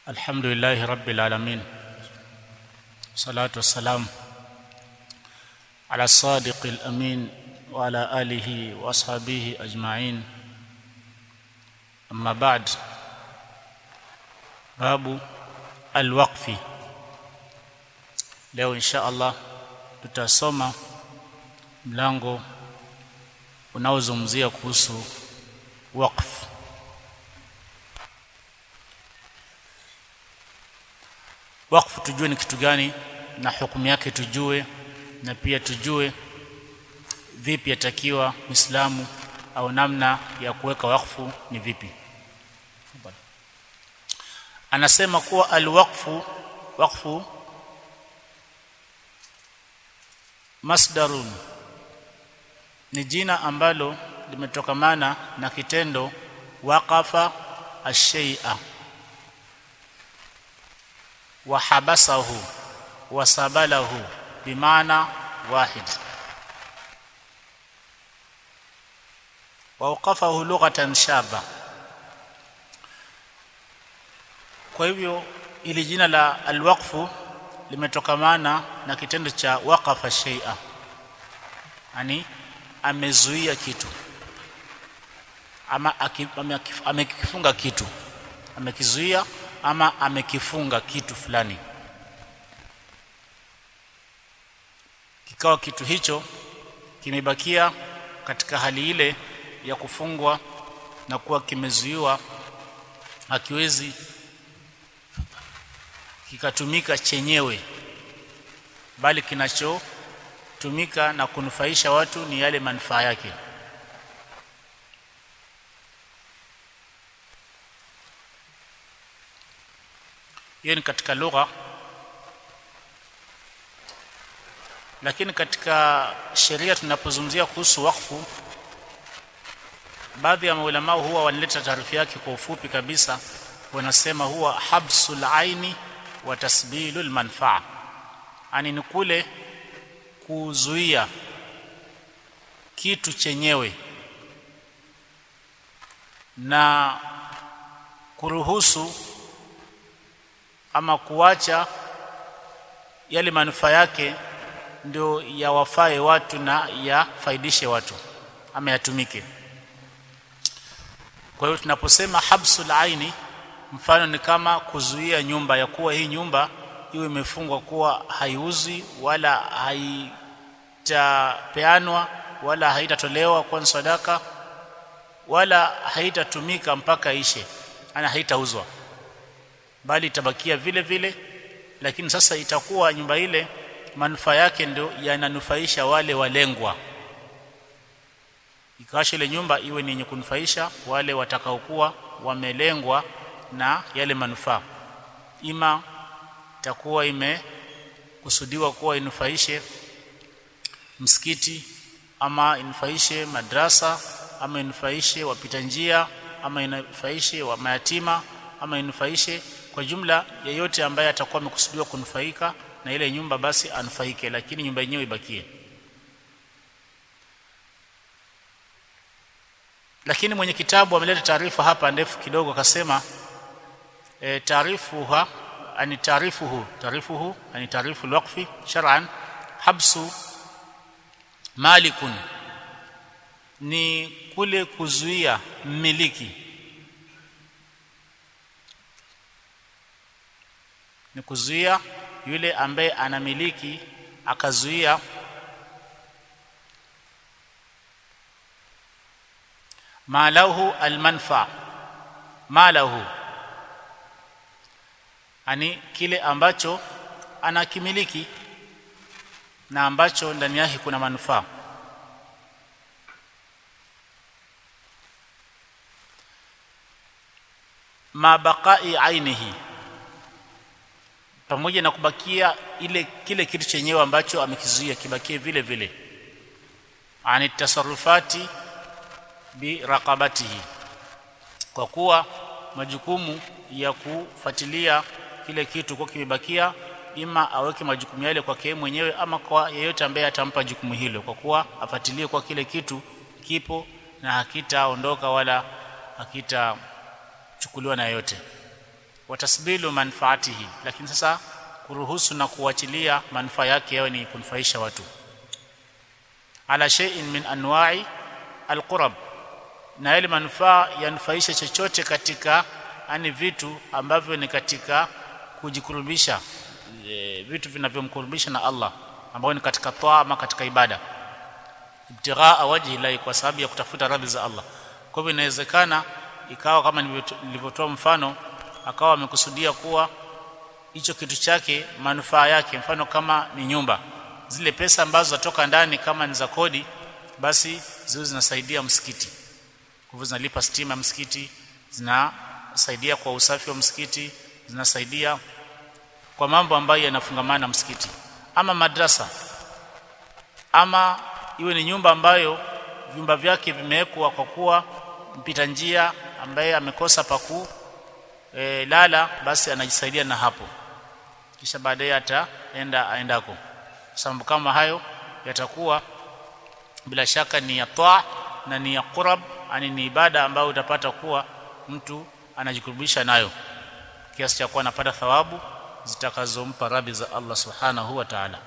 الحمد لله رب العالمين صلاة والسلام على الصادق الأمين وعلى آله وأصحابه أجمعين أما بعد باب الوقف leo insha Allah tutasoma mlango unaozungumzia kuhusu waqf wakfu tujue ni kitu gani na hukumu yake tujue na pia tujue vipi yatakiwa Muislamu au namna ya kuweka wakfu ni vipi anasema kuwa alwaqfu waqfu masdarun ni jina ambalo limetokamana na kitendo waqafa ash-shay'a wa habasahu wa sabalahu bimaana wahid wauqafahu lughatan shaba kwa hivyo ili jina la alwaqfu limetokamana na kitendo cha waqafa shay'a yani amezuia kitu ama amekifunga kitu amekizuia ama amekifunga kitu fulani kikawa kitu hicho kimebakia katika hali ile ya kufungwa na kuwa kimezuiwa hakiwezi kikatumika chenyewe bali kinachotumika na kunufaisha watu ni yale manufaa yake hiyo ni katika lugha lakini katika sheria tunapozungumzia kuhusu wakfu baadhi ya maulama huwa wanaleta taarifa yake kwa ufupi kabisa wanasema huwa habsul aini wa tasbilul manfaa ani ni kule kuzuia kitu chenyewe na kuruhusu ama kuacha yale manufaa yake ndio yawafae watu na yafaidishe watu ama yatumike kwa hiyo tunaposema habsul aini mfano ni kama kuzuia nyumba ya kuwa hii nyumba iwe imefungwa kuwa haiuzi wala haitapeanwa wala haitatolewa kwa sadaka wala haitatumika mpaka ishe ana haitauzwa bali itabakia vile vile lakini sasa itakuwa nyumba ile manufaa yake ndio yananufaisha wale walengwa ikawasha ile nyumba iwe ni yenye kunufaisha wale watakaokuwa wamelengwa na yale manufaa ima itakuwa imekusudiwa kuwa inufaishe msikiti ama inufaishe madrasa ama inufaishe wapita njia ama inufaishe wa mayatima ama inufaishe kwa jumla yeyote ambaye atakuwa amekusudiwa kunufaika na ile nyumba basi anufaike lakini nyumba yenyewe ibakie lakini mwenye kitabu ameleta taarifa hapa ndefu kidogo akasema e, taarifuha ani taarifuhu taarifuhu ani taarifu alwaqfi shar'an habsu malikun ni kule kuzuia mmiliki ni kuzuia yule ambaye anamiliki akazuia malahu almanfa malahu ani kile ambacho anakimiliki na ambacho ndani yake kuna manufaa mabaqai ainihi pamoja na kubakia ile kile kitu chenyewe ambacho amekizuia kibakie vile vile ani tasarrufati bi raqabatihi kwa kuwa majukumu ya kufuatilia kile kitu kwa kimebakia ima aweke majukumu yale kwake mwenyewe ama kwa yeyote ambaye atampa jukumu hilo kwa kuwa afuatilie kwa kile kitu kipo na hakitaondoka wala hakitachukuliwa na yote watasbilu manfaatihi lakini sasa kuruhusu na kuachilia manufaa yake yawe ni kunufaisha watu ala shay'in min anwa'i alqurab na yale manufaa yanufaisha chochote katika ani vitu ambavyo ni katika kujikurubisha e, vitu vinavyomkurubisha na Allah ambao ni katika toa ama katika ibada ibtighaa wajhi la kwa sababu ya kutafuta radhi za Allah kwa hivyo inawezekana ikawa kama nilivyotoa mfano akawa amekusudia kuwa hicho kitu chake manufaa yake mfano kama ni nyumba zile pesa ambazo zatoka ndani kama ni za kodi basi ziwe zinasaidia msikiti kwa hivyo zinalipa stima ya msikiti zinasaidia kwa usafi wa msikiti zinasaidia kwa mambo ambayo yanafungamana na msikiti ama madrasa ama iwe ni nyumba ambayo vyumba vyake vimewekwa kwa kuwa mpita njia ambaye amekosa paku e, lala basi anajisaidia na hapo kisha baadaye ataenda aendako sababu kama hayo yatakuwa bila shaka ni ya taa na ni ya qurab ani ni ibada ambayo utapata kuwa mtu anajikurubisha nayo kiasi cha kuwa anapata thawabu zitakazompa radhi za Allah subhanahu wa ta'ala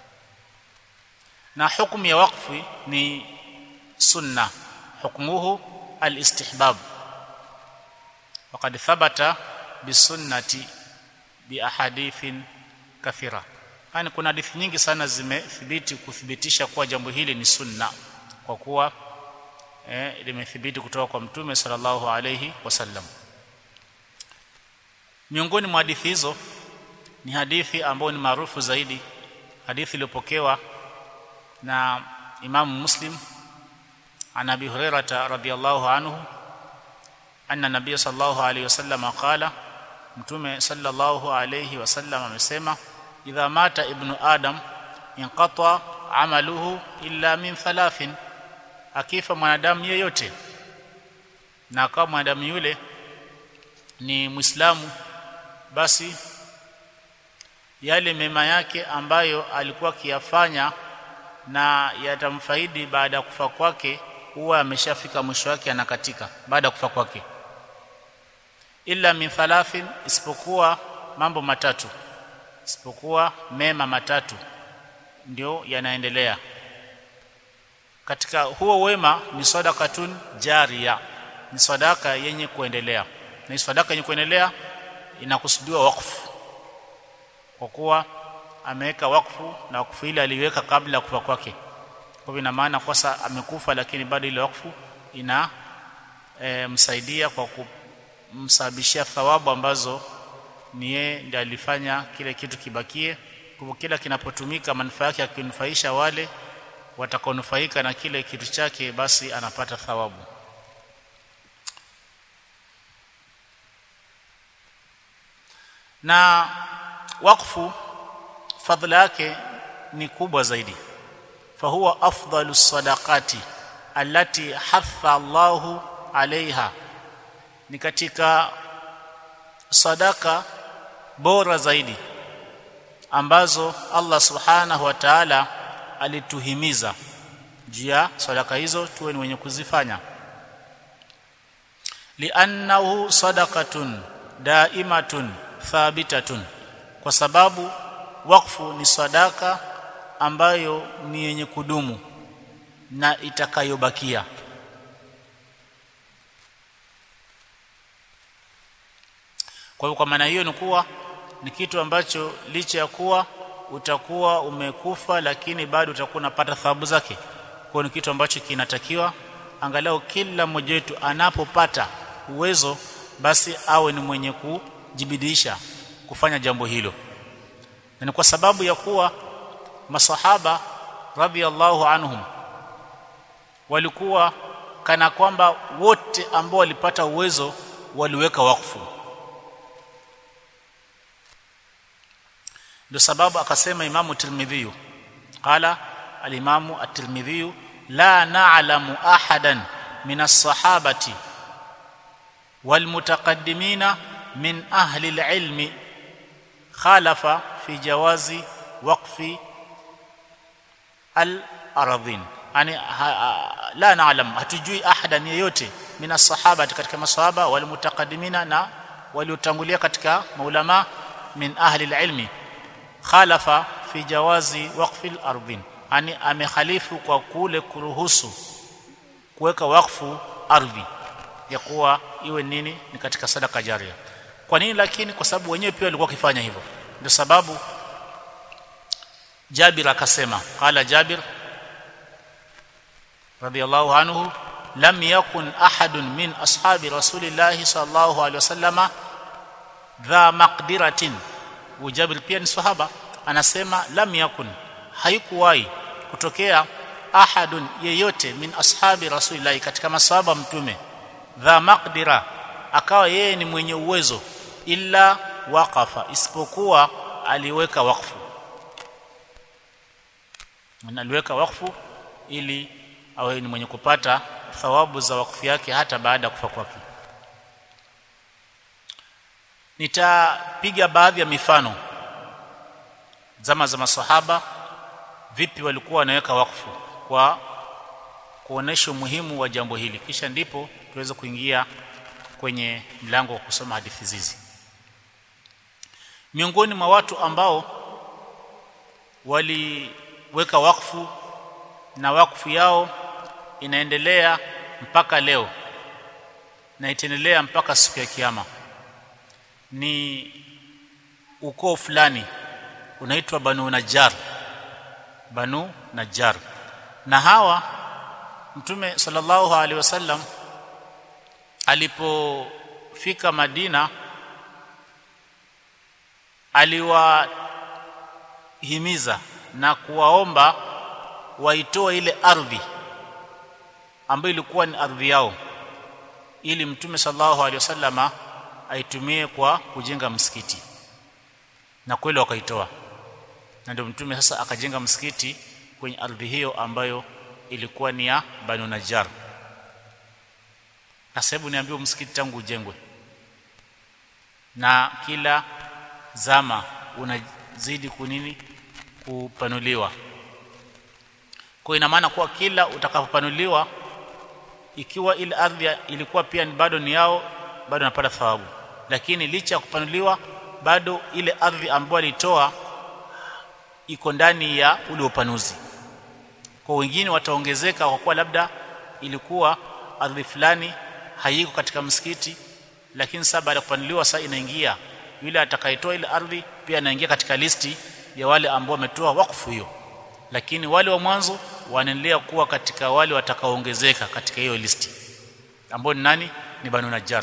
na hukumu ya wakfu ni sunna hukmuhu alistihbab وقد ثبت بالسنه باحاديث كثيره yani kuna hadithi nyingi sana zimethibiti kuthibitisha kuwa jambo hili ni sunna kwa kuwa eh, limethibiti kutoka kwa mtume sallallahu alayhi wasallam miongoni mwa hadithi hizo ni hadithi ambayo ni maarufu zaidi hadithi iliyopokewa na Imam Muslim an Abi Hurairah radhiyallahu anhu anna nabiy sallallahu alayhi wasallam qala mtume sallallahu alayhi wasallam amesema idha mata ibnu adam inqata amaluhu illa min thalathin akifa mwanadamu yeyote na kama mwanadamu yule ni muislamu basi yale mema yake ambayo alikuwa akiyafanya na yatamfaidi baada ya kufa kwake huwa ameshafika mwisho wake anakatika baada ya kufa kwake illa min thalathin isipokuwa mambo matatu isipokuwa mema matatu ndio yanaendelea katika huo wema ni sadakatun jaria ni sadaka yenye kuendelea na sadaka yenye kuendelea inakusudiwa wakfu kwa kuwa ameweka wakfu na wakfu ile aliweka kabla ya kufa kwake kwa hivyo ina maana kwasa amekufa lakini bado ile wakfu ina e, msaidia kwa kumsababishia thawabu ambazo ni yeye ndiye alifanya kile kitu kibakie kwa kila kinapotumika manufaa yake yakinufaisha wale watakaonufaika na kile kitu chake basi anapata thawabu na wakfu fadhila yake ni kubwa zaidi fahuwa afdalu sadaqati allati hatha Allahu alaiha ni katika sadaka bora zaidi ambazo Allah subhanahu wa ta'ala alituhimiza juu ya sadaka hizo tuwe ni wenye kuzifanya li'annahu sadaqatun daimatun thabitatun kwa sababu wakfu ni sadaka ambayo ni yenye kudumu na itakayobakia kwa hivyo kwa maana hiyo ni kuwa ni kitu ambacho licha ya kuwa utakuwa umekufa lakini bado utakuwa unapata thawabu zake kwa ni kitu ambacho kinatakiwa angalau kila mmoja wetu anapopata uwezo basi awe ni mwenye kujibidisha kufanya jambo hilo na ni kwa sababu ya kuwa masahaba radhiallahu anhum walikuwa kana kwamba wote ambao walipata uwezo waliweka wakfu ndio sababu akasema imamu tirmidhi qala alimamu at-tirmidhi la na'lamu ahadan min as-sahabati والمتقدمين من أهل العلم خالف في جواز وقف الأراضين يعني لا نعلم hatujui ahadan yeyote min as-sahaba katika masahaba wal mutaqaddimina na waliotangulia katika maulama min ahli alilmi khalafa fi jawazi waqfi al-ardhin yani amekhalifu kwa kule kuruhusu kuweka wakfu ardhi ya kuwa iwe nini ni katika sadaka jaria kwa nini lakini kwa sababu wenyewe pia walikuwa wakifanya hivyo ndio sababu Jabir akasema qala Jabir radiyallahu anhu lam yakun ahadun min ashabi rasulillahi sallallahu alaihi wasallama dha maqdiratin Jabir pia ni sahaba anasema lam yakun haikuwahi kutokea ahadun yeyote min ashabi rasulillahi katika masahaba mtume dha maqdira akawa yeye ni mwenye uwezo illa waqafa isipokuwa aliweka wakfu aliweka wakfu ili awe ni mwenye kupata thawabu za wakfu yake hata baada ya kufa kwake nitapiga baadhi ya mifano zama za masahaba vipi walikuwa wanaweka wakfu kwa kuonesha umuhimu wa jambo hili kisha ndipo tuweze kuingia kwenye mlango wa kusoma hadithi hizi miongoni mwa watu ambao waliweka wakfu na wakfu yao inaendelea mpaka leo na itaendelea mpaka siku ya kiyama ni ukoo fulani unaitwa Banu Najjar Banu Najjar na hawa Mtume sallallahu alaihi wasallam alipofika Madina aliwahimiza na kuwaomba waitoe ile ardhi ambayo ilikuwa ni ardhi yao ili Mtume sallallahu alaihi wasallama aitumie kwa kujenga msikiti na kweli wakaitoa na ndio mtume sasa akajenga msikiti kwenye ardhi hiyo ambayo ilikuwa ni ya Banu Najjar na sababu niambiwa msikiti tangu ujengwe na kila zama unazidi kunini kupanuliwa kwa ina maana kuwa kila utakapopanuliwa ikiwa ile ardhi ilikuwa pia bado ni yao bado anapata thawabu lakini licha ya kupanuliwa bado ile ardhi ambayo alitoa iko ndani ya ule upanuzi kwa wengine wataongezeka kwa kuwa labda ilikuwa ardhi fulani haiko katika msikiti lakini sasa baada ya kupanuliwa sasa inaingia yule atakayetoa ile ardhi pia anaingia katika listi ya wale ambao wametoa wakfu hiyo lakini wale wa mwanzo wanaendelea kuwa katika wale watakaoongezeka katika hiyo listi ambao ni nani ni Banu Najjar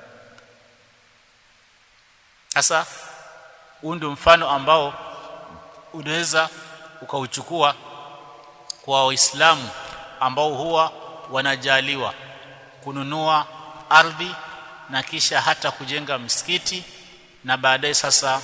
sasa huu ndio mfano ambao unaweza ukauchukua kwa waislamu ambao huwa wanajaliwa kununua ardhi na kisha hata kujenga msikiti na baadaye sasa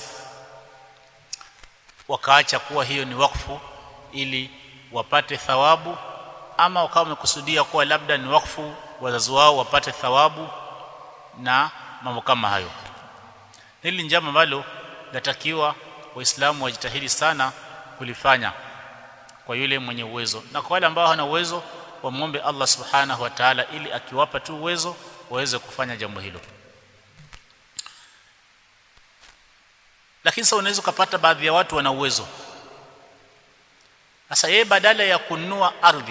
wakaacha kuwa hiyo ni wakfu ili wapate thawabu ama wakawa wamekusudia kuwa labda ni wakfu wazazi wao wapate thawabu na mambo kama hayo hili ni jambo ambalo natakiwa waislamu wajitahidi sana kulifanya kwa yule mwenye uwezo na kwa wale ambao hawana uwezo wamwombe Allah subhanahu wa ta'ala ili akiwapa tu uwezo waweze kufanya jambo hilo lakini sasa unaweza kupata baadhi ya watu wana uwezo sasa yeye badala ya kununua ardhi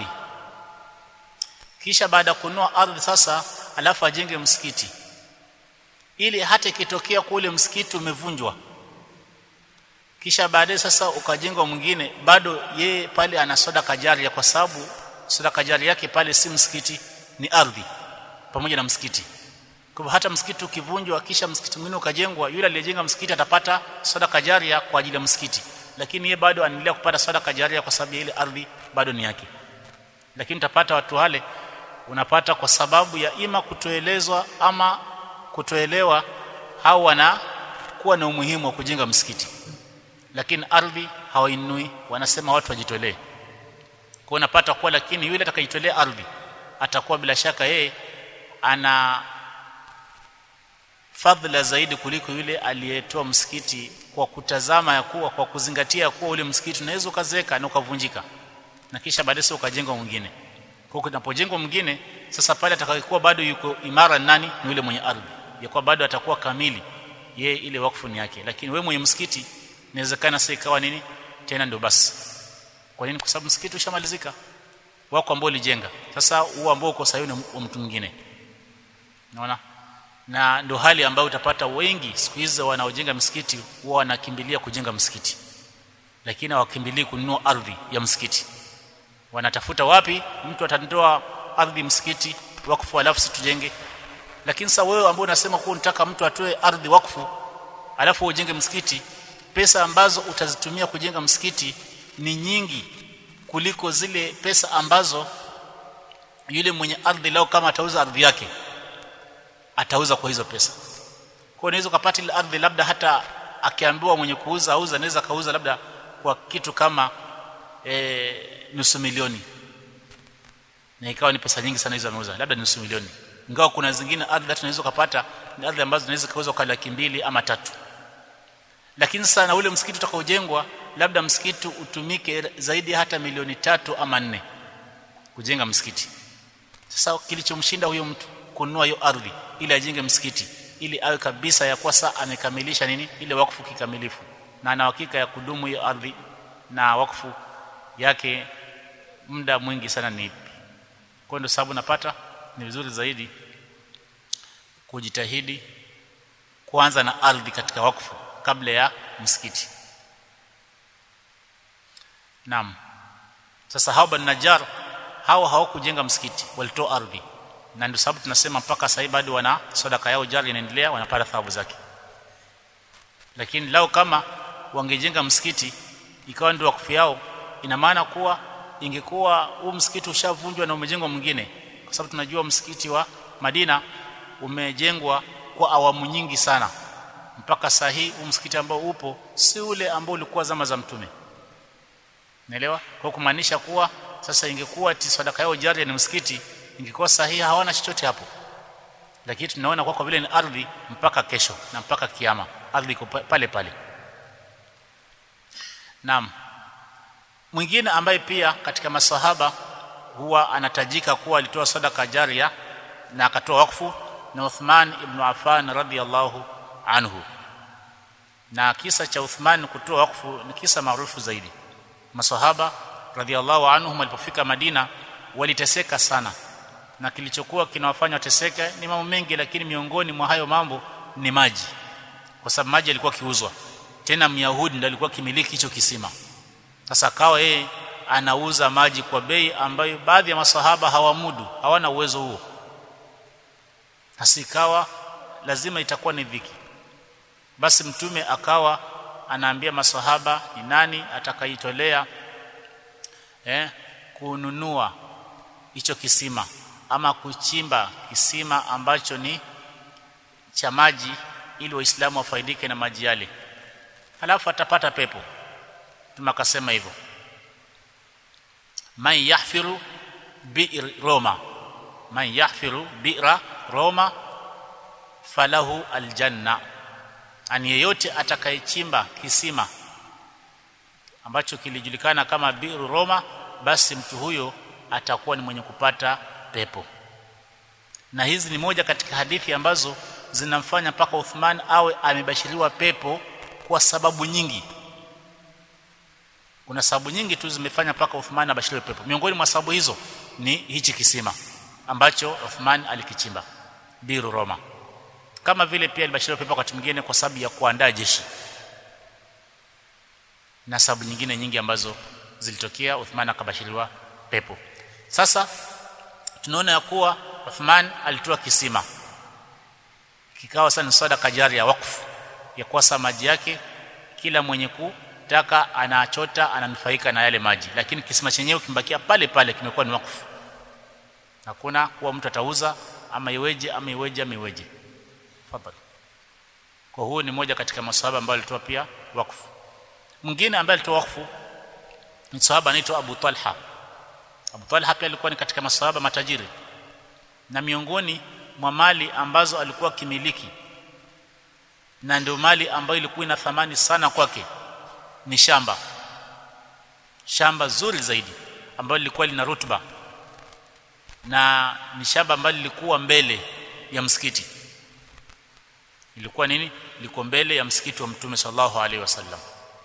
kisha baada ya kununua ardhi sasa alafu ajenge msikiti ili hata ikitokea kule msikiti umevunjwa kisha baadaye sasa ukajengwa mwingine bado yeye pale ana sadaka jaria kwa sababu sadaka jaria yake pale si msikiti ni ardhi pamoja na msikiti kwa hata msikiti ukivunjwa kisha msikiti mwingine ukajengwa yule aliyejenga msikiti atapata sadaka jaria kwa ajili ya msikiti lakini yeye bado anaendelea kupata sadaka jaria kwa sababu ile ardhi bado ni yake lakini utapata watu wale unapata kwa sababu ya ima kutoelezwa ama kutoelewa au wanakuwa na umuhimu wa kujenga msikiti lakini ardhi hawainui wanasema watu wajitolee kwa unapata kuwa lakini yule atakayejitolea ardhi atakuwa bila shaka yeye ana fadhila zaidi kuliko yule aliyetoa msikiti kwa kutazama ya kuwa kwa kuzingatia ya kuwa ule msikiti unaweza ukazeka na ukavunjika na kisha baadaye ukajengwa mwingine kwa kunapojengwa mwingine sasa pale atakayekuwa bado yuko imara nani ni yule mwenye ardhi ya kwa bado atakuwa kamili yeye ile wakfu ni yake lakini wewe mwenye msikiti inawezekana sasa ikawa nini tena ndio basi kwa nini kwa sababu msikiti ushamalizika wako ambao ulijenga sasa huo ambao uko sayuni wa mtu mwingine unaona na ndio hali ambayo utapata wengi siku hizi wanaojenga msikiti huwa wanakimbilia kujenga msikiti lakini hawakimbilii kununua ardhi ya msikiti wanatafuta wapi mtu atandoa ardhi msikiti wakfu alafu situjenge lakini sasa wewe ambao unasema kuwa unataka mtu atoe ardhi wakfu alafu ujenge msikiti pesa ambazo utazitumia kujenga msikiti ni nyingi kuliko zile pesa ambazo yule mwenye ardhi lao kama atauza ardhi yake atauza kwa hizo pesa kwa unaweza kupata ile ardhi labda hata akiambiwa mwenye kuuza auza anaweza kauza labda kwa kitu kama e, nusu milioni na ikawa ni pesa nyingi sana hizo ameuza labda nusu milioni ingawa kuna zingine ardhi hata unaweza kupata ni ardhi ambazo zinaweza kauzwa kwa laki mbili ama tatu lakini sana ule msikiti utakaojengwa labda msikiti utumike zaidi hata milioni tatu ama nne kujenga msikiti sasa kilichomshinda huyo mtu kununua hiyo ardhi ili ajenge msikiti ili awe kabisa ya kuwa saa amekamilisha nini ile wakfu kikamilifu na ana hakika ya kudumu hiyo ardhi na wakfu yake muda mwingi sana ni ipi kwa ndio sababu napata ni vizuri zaidi kujitahidi kuanza na ardhi katika wakfu kabla ya msikiti Naam. Sasa hao Bani Najjar hao hawakujenga msikiti, walitoa ardhi. Na ndio sababu tunasema mpaka sasa bado wana sadaka yao jari inaendelea, wanapata thawabu zake. Lakini lao kama wangejenga msikiti ikawa ndio wakfu yao, ina maana kuwa ingekuwa huu msikiti ushavunjwa na umejengwa mwingine, kwa sababu tunajua msikiti wa Madina umejengwa kwa awamu nyingi sana mpaka saa hii huu msikiti ambao upo si ule ambao ulikuwa zama za mtume Naelewa? Kwa kumaanisha kuwa sasa ingekuwa ti sadaka yao jari ni msikiti, ingekuwa sahihi hawana chochote hapo. Lakini tunaona kwa kwa vile ni ardhi mpaka kesho na mpaka kiyama, ardhi iko pale pale. Naam. Mwingine ambaye pia katika masahaba huwa anatajika kuwa alitoa sadaka jaria na akatoa wakfu na Uthman ibn Affan radhiyallahu anhu. Na kisa cha Uthman kutoa wakfu ni kisa maarufu zaidi masahaba radhiallahu anhum walipofika Madina waliteseka sana na kilichokuwa kinawafanya wateseke ni mambo mengi lakini miongoni mwa hayo mambo ni maji kwa sababu maji yalikuwa kiuzwa tena myahudi ndiye alikuwa kimiliki hicho kisima sasa akawa yeye anauza maji kwa bei ambayo baadhi ya masahaba hawamudu hawana uwezo huo hasikawa lazima itakuwa ni dhiki basi mtume akawa anaambia masahaba ni nani atakayitolea eh kununua hicho kisima ama kuchimba kisima ambacho ni cha maji ili waislamu wafaidike na maji yale halafu atapata pepo tumakasema hivyo man yahfiru bi'r roma man yahfiru bi'ra roma falahu aljanna ani yeyote atakayechimba kisima ambacho kilijulikana kama biru Roma basi mtu huyo atakuwa ni mwenye kupata pepo na hizi ni moja katika hadithi ambazo zinamfanya mpaka Uthman awe amebashiriwa pepo kwa sababu nyingi kuna sababu nyingi tu zimefanya mpaka Uthman abashiriwe pepo miongoni mwa sababu hizo ni hichi kisima ambacho Uthman alikichimba biru Roma kama vile pia alibashiriwa pepo wakati mwingine kwa sababu ya kuandaa jeshi na sababu nyingine nyingi ambazo zilitokea Uthman akabashiriwa pepo sasa tunaona ya kuwa Uthman alitoa kisima kikawa sana sadaka jaria wakfu ya kuasa maji yake kila mwenye kutaka anachota ananufaika na yale maji lakini kisima chenyewe kimbakia pale pale kimekuwa ni wakfu hakuna kuwa mtu atauza ama iweje ama iweje ama iweje Fadhali. Kwa huo ni moja katika maswahaba ambao alitoa pia wakfu. Mwingine ambaye alitoa wakfu ni sahaba anaitwa Abu Talha. Abu Talha pia alikuwa ni katika maswahaba matajiri. Na miongoni mwa mali ambazo alikuwa kimiliki na ndio mali ambayo ilikuwa ina thamani sana kwake ni shamba. Shamba zuri zaidi ambalo lilikuwa lina rutuba na ni shamba ambalo lilikuwa mbele ya msikiti ilikuwa nini liko mbele ya msikiti wa mtume sallallahu alaihi wasallam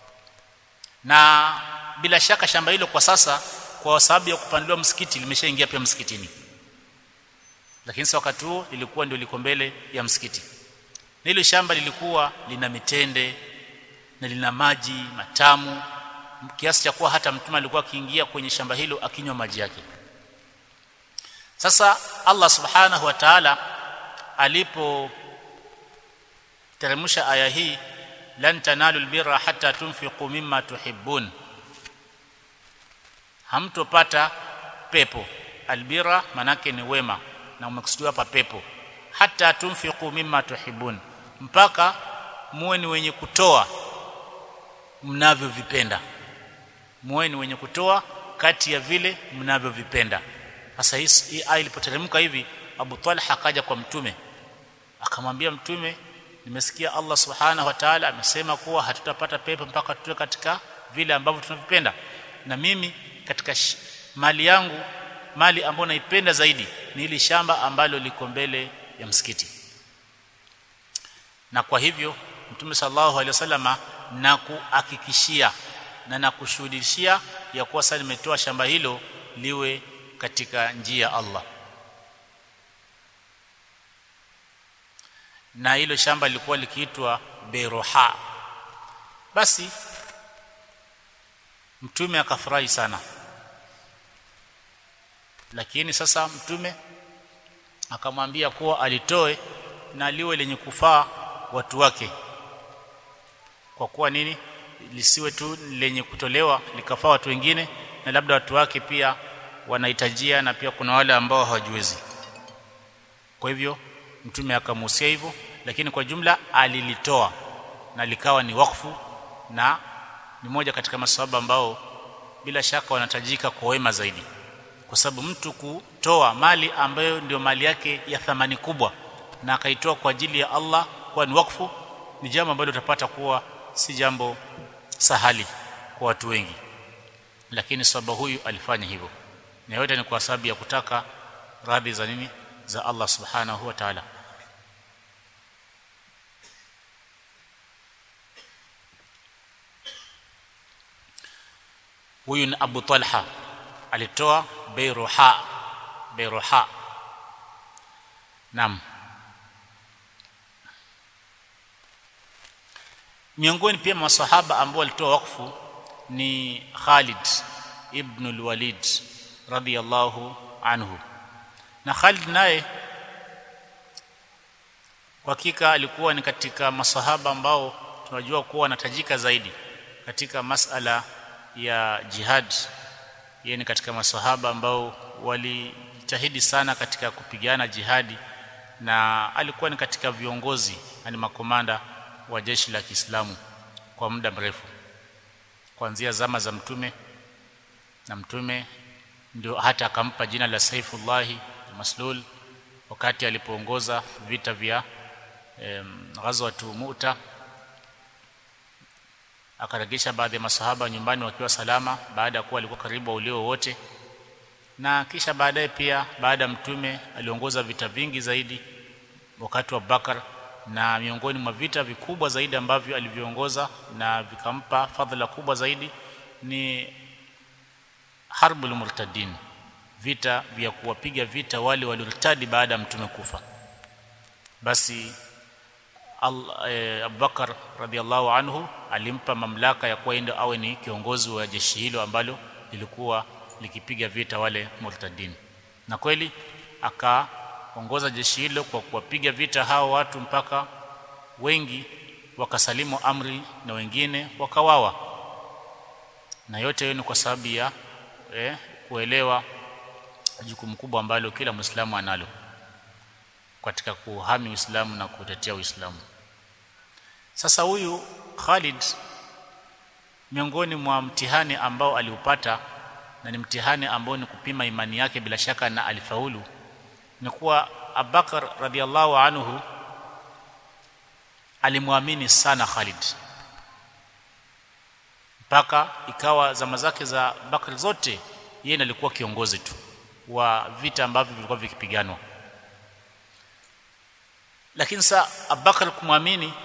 na bila shaka shamba hilo kwa sasa kwa sababu ya kupandiwa msikiti limeshaingia pia msikitini lakini sasa wakati huo lilikuwa ndio liko mbele ya msikiti na hilo shamba lilikuwa lina mitende na lina maji matamu kiasi cha kuwa hata mtume alikuwa akiingia kwenye shamba hilo akinywa maji yake sasa Allah subhanahu wa ta'ala alipo teremsha aya hii lan tanalu albirra hatta tunfiqu mimma tuhibbun hamtopata pepo albirra manake ni wema na umekusudiwa hapa pepo hata tunfiqu mimma tuhibbun mpaka muwe ni wenye kutoa mnavyovipenda muwe ni wenye kutoa kati ya vile mnavyovipenda sasa hii aya ilipoteremka hivi Abu Talha akaja kwa mtume akamwambia mtume nimesikia Allah subhanahu wa ta'ala amesema kuwa hatutapata pepo mpaka tuwe katika vile ambavyo tunavipenda na mimi katika sh- mali yangu mali ambayo naipenda zaidi ni ile shamba ambalo liko mbele ya msikiti na kwa hivyo mtume sallallahu alaihi wasallama na kuhakikishia na nakushuhudishia ya kuwa sasa nimetoa shamba hilo liwe katika njia ya Allah na hilo shamba lilikuwa likiitwa Beroha basi mtume akafurahi sana lakini sasa mtume akamwambia kuwa alitoe na liwe lenye kufaa watu wake kwa kuwa nini lisiwe tu lenye kutolewa likafaa watu wengine na labda watu wake pia wanahitajia na pia kuna wale ambao hawajiwezi kwa hivyo mtume akamuhusia hivyo lakini kwa jumla alilitoa na likawa ni wakfu na ni moja katika maswahaba ambao bila shaka wanatajika kwa wema zaidi kwa sababu mtu kutoa mali ambayo ndio mali yake ya thamani kubwa na akaitoa kwa ajili ya Allah kwa ni wakfu ni jambo ambalo utapata kuwa si jambo sahali kwa watu wengi lakini sahaba huyu alifanya hivyo na yote ni kwa sababu ya kutaka radhi za nini za Allah subhanahu wa ta'ala huyu ni Abu Talha alitoa Beiruha Beiruha Naam miongoni pia masahaba ambao walitoa wakfu ni Khalid ibn al-Walid radiyallahu anhu na Khalid naye kwa hakika alikuwa ni katika masahaba ambao tunajua kuwa wanatajika zaidi katika masala ya jihad yeye ni katika masahaba ambao walijitahidi sana katika kupigana jihadi na alikuwa ni katika viongozi yani makomanda wa jeshi la Kiislamu kwa muda mrefu kuanzia zama za mtume na mtume ndio hata akampa jina la Saifullah Maslul wakati alipoongoza vita vya em, ghazwatu Mu'ta akaregesha baadhi ya masahaba nyumbani wakiwa salama baada ya kuwa walikuwa karibu ulio wote na kisha baadaye pia baada ya mtume aliongoza vita vingi zaidi wakati wa Bakar na miongoni mwa vita vikubwa zaidi ambavyo alivyoongoza na vikampa fadhila kubwa zaidi ni harbul murtadin vita vya kuwapiga vita wale waliortadi baada ya mtume kufa basi eh, Abubakar radhiallahu anhu alimpa mamlaka ya kuwa ndio awe ni kiongozi wa jeshi hilo ambalo lilikuwa likipiga vita wale murtadin na kweli akaongoza jeshi hilo kwa kuwapiga vita hao watu mpaka wengi wakasalimu amri na wengine wakawawa na yote hiyo ni kwa sababu ya eh, kuelewa jukumu kubwa ambalo kila Muislamu analo katika kuhami Uislamu na kutetea Uislamu. Sasa huyu Khalid miongoni mwa mtihani ambao aliupata na ni mtihani ambao ni kupima imani yake bila shaka na alifaulu ni kuwa Abubakar radhiallahu anhu alimwamini sana Khalid mpaka ikawa zama zake za Bakr zote yeye ndiye alikuwa kiongozi tu wa vita ambavyo vilikuwa vikipiganwa lakini saa Abubakar kumwamini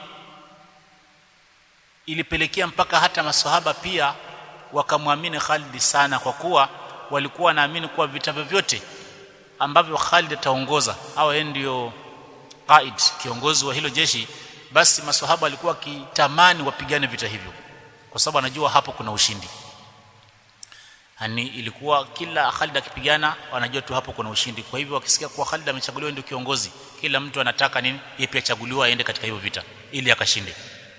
ilipelekea mpaka hata maswahaba pia wakamwamini Khalid sana kwa kuwa walikuwa wanaamini kuwa vita vyovyote ambavyo Khalid ataongoza au yeye ndio qaid kiongozi wa hilo jeshi basi maswahaba walikuwa kitamani wapigane vita hivyo kwa sababu anajua hapo kuna ushindi yani ilikuwa kila Khalid akipigana wanajua tu hapo kuna ushindi kwa hivyo wakisikia kuwa Khalid amechaguliwa ndio kiongozi kila mtu anataka nini yeye pia achaguliwa aende katika hiyo vita ili akashinde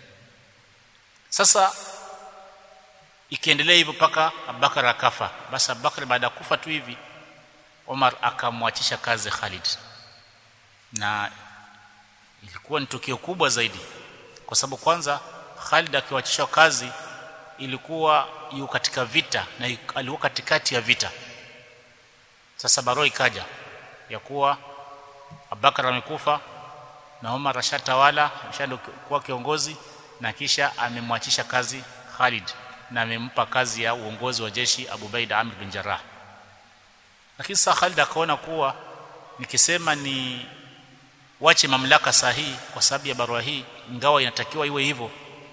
sasa ikiendelea hivyo paka Abubakar akafa basi Abubakar baada ya kufa tu hivi Omar akamwachisha kazi Khalid na ilikuwa ni tukio kubwa zaidi kwa sababu kwanza Khalid akiwachishwa kazi ilikuwa yu katika vita na alikuwa katikati ya vita sasa barua ikaja ya kuwa Abubakar amekufa na Omar ashatawala ameshakuwa kiongozi na kisha amemwachisha kazi Khalid na amempa kazi ya uongozi wa jeshi Abu Baida Amr bin Jarrah lakini sasa Khalid akaona kuwa nikisema ni wache mamlaka sahihi kwa sababu ya barua hii ingawa inatakiwa iwe hivyo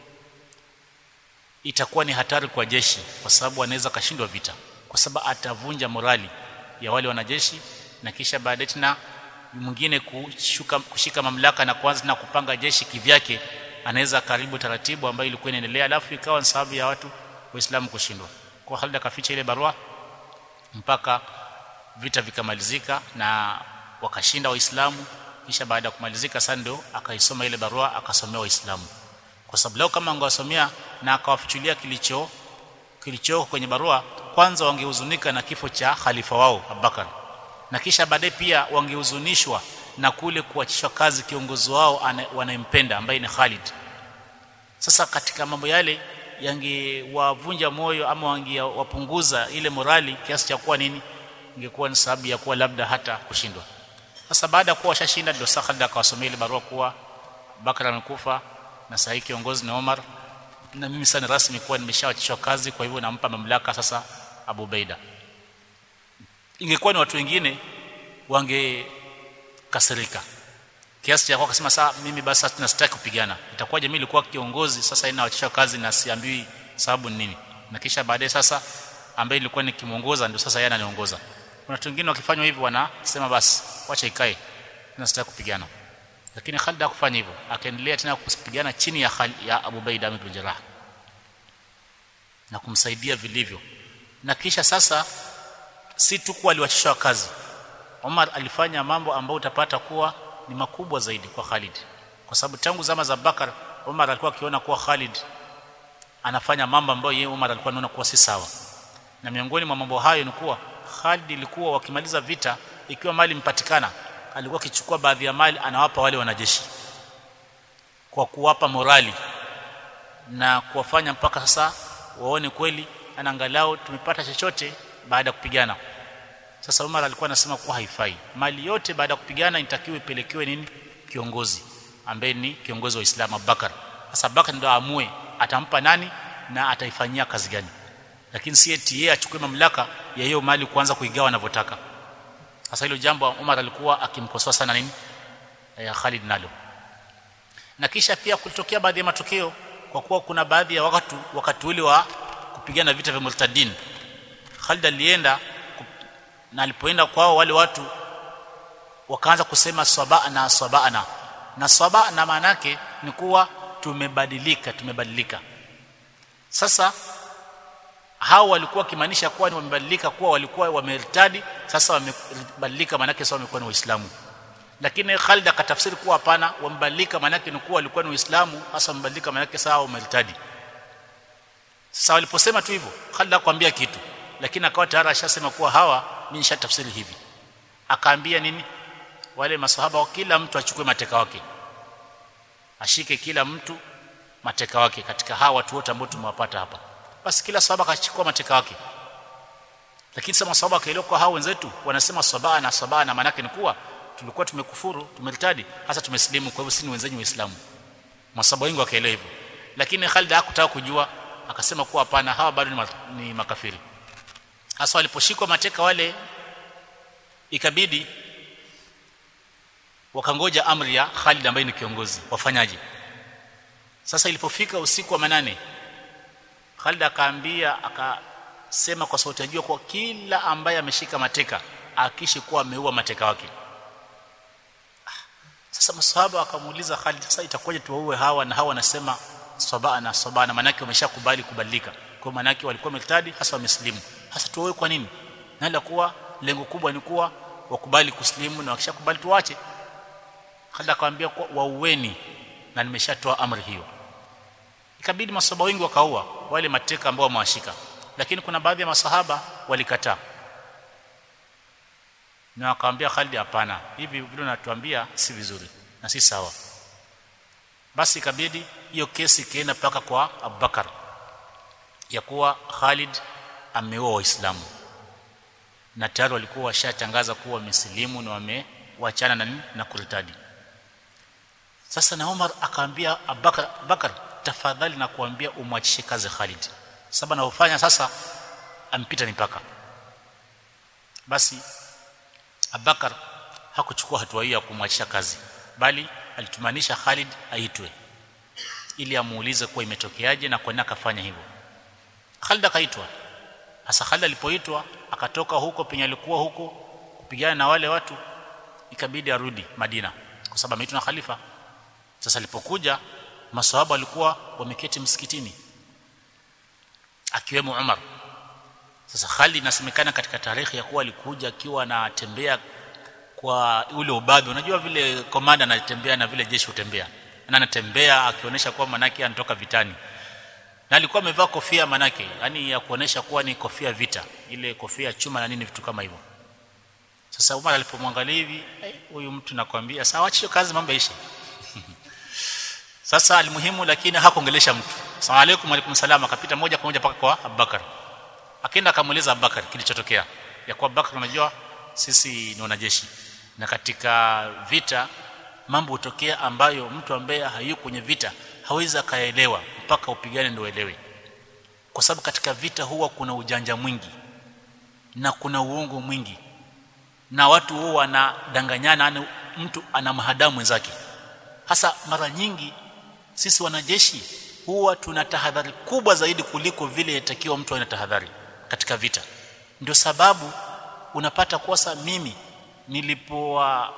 itakuwa ni hatari kwa jeshi kwa sababu anaweza kashindwa vita kwa sababu atavunja morali ya wale wanajeshi na kisha baadaye tena mwingine kushuka kushika mamlaka na kuanza na kupanga jeshi kivyake anaweza karibu taratibu ambayo ilikuwa inaendelea alafu ikawa ni sababu ya watu waislamu kushindwa kwa Khalid akaficha ile barua mpaka vita vikamalizika na wakashinda waislamu kisha baada ya kumalizika sasa ndio akaisoma ile barua akasomea waislamu kwa sababu leo kama angewasomea na akawafichulia kilicho kilicho kwenye barua kwanza wangehuzunika na kifo cha khalifa wao Abubakar na kisha baadaye pia wangehuzunishwa na kule kuachishwa kazi kiongozi wao wanayempenda ambaye ni Khalid sasa katika mambo yale yangewavunja moyo ama wangewapunguza ile morali kiasi cha kuwa nini ingekuwa ni sababu ya kuwa labda hata kushindwa sasa baada ya kuwa washashinda ndio Khalid akawasomea ile barua kuwa Bakar amekufa na sahi kiongozi ni Omar na mimi sasa rasmi kuwa nimeshawachishwa kazi kwa hivyo nampa mamlaka sasa Abu Baida ingekuwa ni watu wengine wangekasirika kiasi cha kwa kusema sasa mimi basi sasa sitaki kupigana itakuwa jamii ilikuwa kiongozi sasa inawachishwa kazi na siambiwi sababu ni nini na kisha baadaye sasa ambaye ilikuwa nikimuongoza ndio sasa yeye ananiongoza kuna watu wengine wakifanywa hivyo wanasema basi wacha ikae na sitaki kupigana lakini Khalid hakufanya hivyo akaendelea tena kupigana chini ya Khalid, ya Abu Baida bin Jarrah na kumsaidia vilivyo na kisha sasa si tu kuwa aliwachishwa kazi Omar alifanya mambo ambayo utapata kuwa ni makubwa zaidi kwa Khalid kwa sababu tangu zama za Bakar Omar alikuwa akiona kuwa Khalid anafanya mambo ambayo yeye Omar alikuwa anaona kuwa si sawa na miongoni mwa mambo hayo ni kuwa Khalid ilikuwa wakimaliza vita ikiwa mali mpatikana alikuwa akichukua baadhi ya mali anawapa wale wanajeshi kwa kuwapa morali na kuwafanya mpaka sasa waone kweli anaangalau tumepata chochote baada ya kupigana sasa Umar alikuwa anasema kuwa haifai mali yote baada ya kupigana inatakiwa ipelekewe nini kiongozi ambaye ni kiongozi wa Uislamu Abubakar sasa Abubakar ndio aamue atampa nani na ataifanyia kazi gani lakini si eti yeye achukue mamlaka ya hiyo mali kuanza kuigawa anavyotaka sasa hilo jambo Umar alikuwa akimkosoa sana nini ya Khalid nalo na kisha pia kulitokea baadhi ya matokeo kwa kuwa kuna baadhi ya wakati wakati ule wa kupigana vita vya murtadin Khalid alienda na alipoenda kwao wale watu wakaanza kusema sabana sabana na sabana maana yake ni kuwa tumebadilika tumebadilika sasa hao walikuwa kimaanisha kuwa ni wamebadilika kuwa walikuwa wamertadi sasa wamebadilika maana yake sasa wamekuwa ni waislamu lakini Khalid akatafsiri kuwa hapana wamebadilika maana yake ni kuwa walikuwa ni waislamu hasa wamebadilika maana yake sawa wamertadi sasa waliposema tu hivyo Khalid akwambia kitu lakini akawa tayari ashasema kuwa hawa mimi nishatafsiri hivi akaambia nini wale maswahaba kila mtu achukue mateka wake ashike kila mtu mateka wake katika hawa watu wote ambao tumewapata hapa basi kila sahaba akachukua mateka wake lakini sasa maswahaba kaelewa kwa hao wenzetu wanasema sabaa na sabaa na maana ni kuwa tulikuwa tumekufuru tumertadi hasa tumesilimu kwa hivyo sisi ni wenzenyu waislamu maswahaba wengi wakaelewa hivyo lakini Khalid hakutaka kujua akasema kuwa hapana hawa bado ni, ni makafiri hasa waliposhikwa mateka wale ikabidi wakangoja amri ya Khalid ambaye ni kiongozi wafanyaje sasa ilipofika usiku wa manane Khalid akaambia akasema kwa sauti ya juu kwa kila ambaye ameshika mateka akishi kuwa ameua mateka wake sasa maswahaba wakamuuliza Khalid sasa itakuwaje tuwaue hawa na hawa wanasema sabana sabana manake wameshakubali kubadilika kwa manake walikuwa wametadi hasa wameslimu hasa tuwaue kwa nini na la kuwa lengo kubwa ni kuwa wakubali kuslimu na wakishakubali tuache Khalid akamwambia kwa waueni na nimeshatoa amri hiyo ikabidi masahaba wengi wakaua wale mateka ambao wamewashika lakini kuna baadhi ya masahaba walikataa na akamwambia Khalid hapana hivi vile unatuambia si vizuri na si sawa basi ikabidi hiyo kesi ikaenda paka kwa Abubakar ya kuwa Khalid ameoa waislamu na tayari walikuwa washatangaza kuwa wamesilimu na wamewachana na na kuritadi sasa na Umar akaambia Abubakar Bakar tafadhali na kuambia umwachishe kazi Khalid sababu anaofanya sasa ampita mipaka basi Abubakar hakuchukua hatua hiyo ya kumwachisha kazi bali alitumanisha Khalid aitwe ili amuulize kuwa imetokeaje na kwa nini akafanya hivyo Khalid akaitwa hasa Khalid alipoitwa akatoka huko penye alikuwa huko kupigana na wale watu ikabidi arudi Madina kwa sababu ameitwa na khalifa sasa alipokuja maswahaba walikuwa wameketi msikitini akiwemo Umar sasa Khalid inasemekana katika tarehe ya kuwa alikuja akiwa anatembea kwa ule ubabe unajua vile komanda anatembea na vile jeshi hutembea na anatembea akionyesha kuwa manake anatoka vitani na alikuwa amevaa kofia manake yani ya kuonesha kuwa ni kofia vita ile kofia chuma na nini vitu kama hivyo sasa Umar alipomwangalia hivi huyu mtu nakwambia sawa acha kazi mambo yaishe sasa alimuhimu lakini hakuongelesha mtu asalamu alaykum alaykum salam akapita moja kwa moja paka kwa Abubakar akaenda akamueleza Abubakar kilichotokea ya kwa Abubakar unajua sisi ni wanajeshi na katika vita mambo hutokea ambayo mtu ambaye hayuko kwenye vita hawezi akaelewa mpaka upigane ndio uelewe kwa sababu katika vita huwa kuna ujanja mwingi na kuna uongo mwingi na watu huwa wanadanganyana mtu ana mahadamu mwenzake hasa mara nyingi sisi wanajeshi huwa tuna tahadhari kubwa zaidi kuliko vile inatakiwa mtu ana tahadhari katika vita ndio sababu unapata kosa mimi nilipowa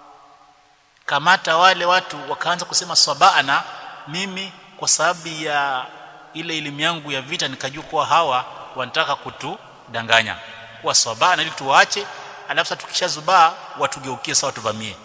kamata wale watu wakaanza kusema sabana mimi kwa sababu ya ile elimu yangu ya vita nikajua kuwa hawa wanataka kutudanganya kuwa sabana ili tuwaache alafu sasa tukishazubaa watugeukie sawa tuvamie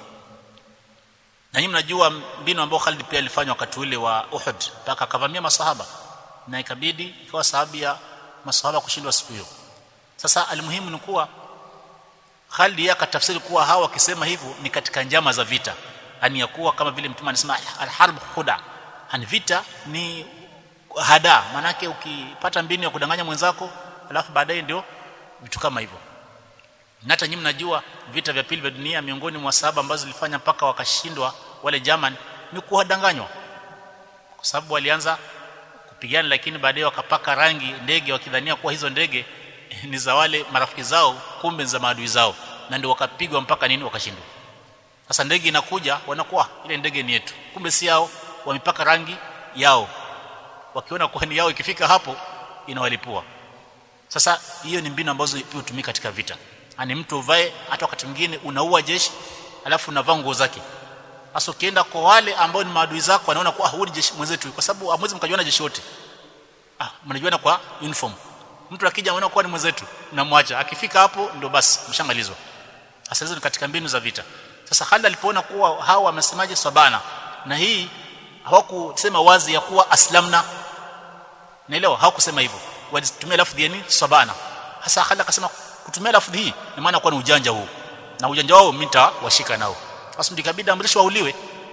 na nyinyi mnajua mbinu ambayo Khalid pia alifanya wakati ule wa Uhud mpaka akavamia masahaba na ikabidi ikawa sababu ya masahaba kushindwa siku hiyo sasa alimuhimu ni kuwa Khalid yake akatafsiri kuwa hawa wakisema hivyo ni katika njama za vita yani ya kuwa kama vile mtume anasema alharb khuda yani vita ni hada manake ukipata mbinu ya kudanganya mwenzako alafu baadaye ndio vitu kama hivyo na hata nyinyi mnajua vita vya pili vya dunia miongoni mwa sababu ambazo zilifanya mpaka wakashindwa wale German ni kuwadanganywa kwa sababu walianza kupigana lakini baadaye wakapaka rangi ndege wakidhania kuwa hizo ndege ni za wale marafiki zao kumbe za maadui zao na ndio wakapigwa mpaka nini wakashindwa sasa ndege inakuja wanakuwa ile ndege ni yetu kumbe si yao wamepaka rangi yao wakiona kuwa ni yao ikifika hapo inawalipua sasa hiyo ni mbinu ambazo pia hutumika katika vita ani mtu uvae hata wakati mwingine unaua jeshi alafu unavaa nguo zake sasa ukienda kwa wale ambao ni maadui zako wanaona kuwa huyu jeshi mwenzetu kwa sababu hamwezi mkajuana jeshi wote ah mnajuana kwa uniform mtu akija anaona kuwa ni mwenzetu mnamwacha akifika hapo ndio basi mshamalizwa sasa hizo ni katika mbinu za vita sasa Khalid alipoona kuwa hawa wamesemaje sabana na hii hawakusema wazi ya kuwa aslamna naelewa hawakusema hivyo walitumia lafdhi yani sabana hasa Khalid akasema kutumia lafdhi hii ni maana kuwa ni ujanja huu na ujanja wao mimi nitawashika nao basi ndikabidi amrishwe wauliwe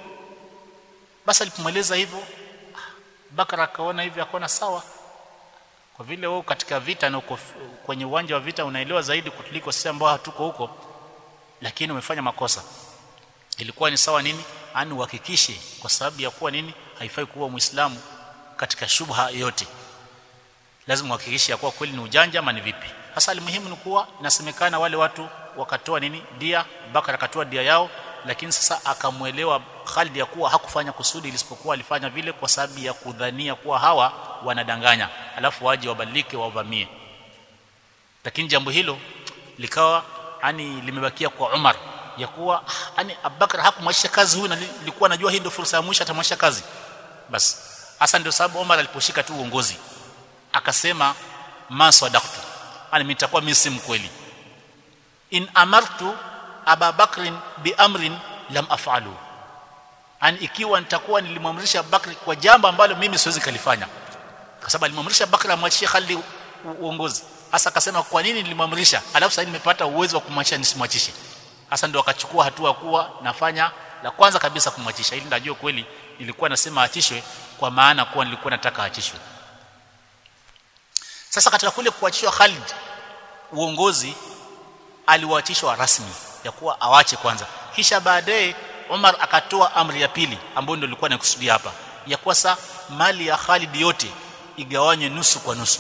basi alipomweleza hivyo Bakara akaona hivi akaona sawa kwa vile wewe katika vita na uko kwenye uwanja wa vita unaelewa zaidi kutuliko sisi ambao hatuko huko lakini umefanya makosa ilikuwa ni sawa nini ani uhakikishe kwa sababu ya kuwa nini haifai kuwa muislamu katika shubha yote lazima uhakikishe ya kuwa kweli ni ujanja ama ni vipi hasa muhimu ni kuwa inasemekana wale watu wakatoa nini dia Bakara akatoa dia yao lakini sasa akamwelewa Khalid ya kuwa hakufanya kusudi isipokuwa alifanya vile kwa sababu ya kudhania kuwa hawa wanadanganya alafu waje wabadilike wavamie lakini jambo hilo likawa yani limebakia kwa Umar ya kuwa yani Abubakar hakumwachisha kazi huyu na nilikuwa najua hii ndio fursa ya mwisho atamwachisha kazi basi hasa ndio sababu Umar aliposhika tu uongozi akasema ma sadaqtu yani mimi nitakuwa mimi si mkweli in amartu Aba Bakrin bi amrin lam af'alu yani ikiwa nitakuwa nilimwamrisha Abubakar kwa jambo ambalo mimi siwezi kalifanya kwa sababu alimwamrisha Abubakar amwachie Khalid uongozi hasa akasema kwa nini nilimwamrisha alafu sasa nimepata uwezo wa kumwachisha nisimwachishe hasa ndio akachukua hatua kuwa nafanya la kwanza kabisa kumwachisha ili ndajua kweli nilikuwa nasema achishwe kwa maana kuwa nilikuwa nataka achishwe sasa katika kule kuachishwa Khalid uongozi aliwaachishwa rasmi ya kuwa awache kwanza kisha baadaye Umar akatoa amri ya pili ambayo ndio ilikuwa nakusudia hapa ya kuwa sa mali ya Khalid yote igawanywe nusu kwa nusu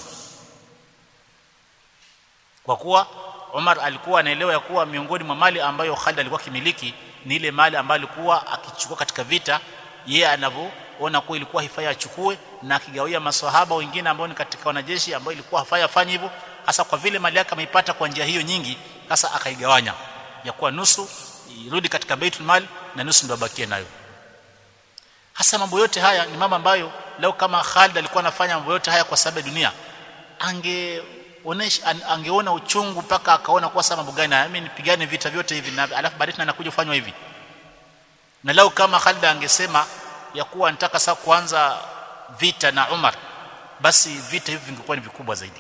kwa kuwa Umar alikuwa anaelewa ya kuwa miongoni mwa mali ambayo Khalid alikuwa kimiliki ni ile mali ambayo alikuwa akichukua katika vita yeye anavyoona kuwa ilikuwa hifai achukue na akigawia maswahaba wengine ambao ni katika wanajeshi ambao ilikuwa hafai afanye hivyo hasa kwa vile mali yake ameipata kwa njia hiyo nyingi sasa akaigawanya ya kuwa nusu irudi katika baitul mal na nusu ndio abakie nayo hasa mambo yote haya ni mambo ambayo leo kama Khalid alikuwa anafanya mambo yote haya kwa sababu ya dunia ange onesha angeona uchungu mpaka akaona kwa sababu gani mimi nipigane vita vyote hivi na alafu baadaye anakuja kufanywa hivi na leo kama Khalid angesema ya kuwa nataka sasa kuanza vita na Umar basi vita hivi vingekuwa ni vikubwa zaidi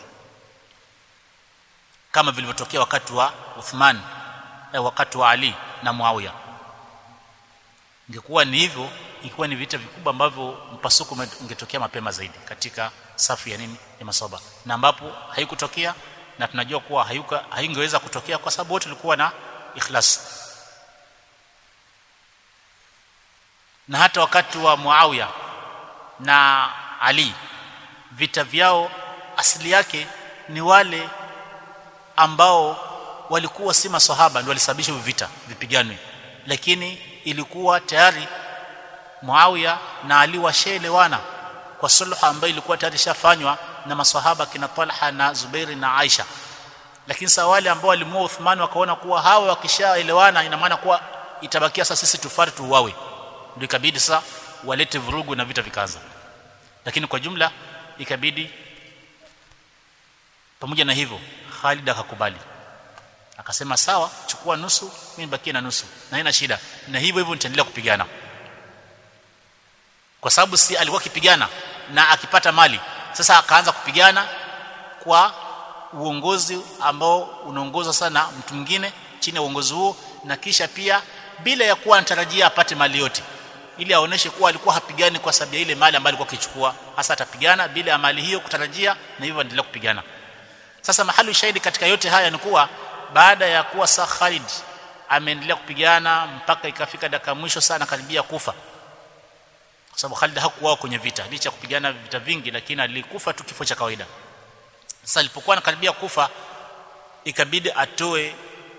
kama vilivyotokea wakati wa Uthman eh, wakati wa Ali na Muawiya ingekuwa ni hivyo ikiwa ni vita vikubwa ambavyo mpasuko ungetokea mapema zaidi katika safu ya nini ya masaba na ambapo haikutokea na tunajua kuwa hayuka haingeweza kutokea kwa sababu wote walikuwa na ikhlas na hata wakati wa Muawiya na Ali vita vyao asili yake ni wale ambao walikuwa si maswahaba ndio walisababisha vita vipiganwe lakini ilikuwa tayari Muawiya na Ali washaelewana kwa sulhu ambayo ilikuwa tayari shafanywa na maswahaba kina Talha na Zubairi na Aisha lakini sasa wale ambao walimua Uthman wakaona kuwa hawa wakishaelewana ina maana kuwa itabakia sasa sisi tufari tuuawe ndio ikabidi sasa walete vurugu na vita vikaanza lakini kwa jumla ikabidi pamoja na hivyo Khalid akakubali akasema sawa chukua nusu mimi nibakie na nusu na haina shida na hivyo hivyo nitaendelea kupigana kwa sababu si alikuwa akipigana na akipata mali sasa akaanza kupigana kwa uongozi ambao unaongozwa sana mtu mwingine chini ya uongozi huo na kisha pia bila ya kuwa anatarajia apate mali yote ili aoneshe kuwa alikuwa hapigani kwa sababu ya ile mali ambayo alikuwa akichukua hasa atapigana bila ya mali hiyo kutarajia na hivyo endelea kupigana sasa mahali shahidi katika yote haya ni kuwa baada ya kuwa sa Khalid ameendelea kupigana mpaka ikafika dakika mwisho sana karibia kufa kwa sababu Khalid hakuwa kwenye vita licha kupigana vita vingi lakini alikufa tu kifo cha kawaida sasa alipokuwa anakaribia kufa ikabidi atoe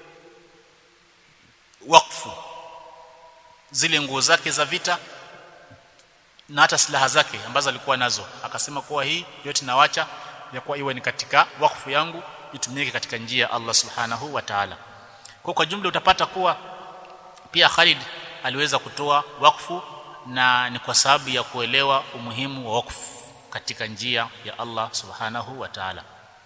wakfu zile nguo zake za vita na hata silaha zake ambazo alikuwa nazo akasema kuwa hii yote nawacha ya kuwa iwe ni katika wakfu yangu itumike katika njia ya Allah subhanahu wa ta'ala kwa kwa jumla utapata kuwa pia Khalid aliweza kutoa wakfu na ni kwa sababu ya kuelewa umuhimu wa wakfu katika njia ya Allah subhanahu wa ta'ala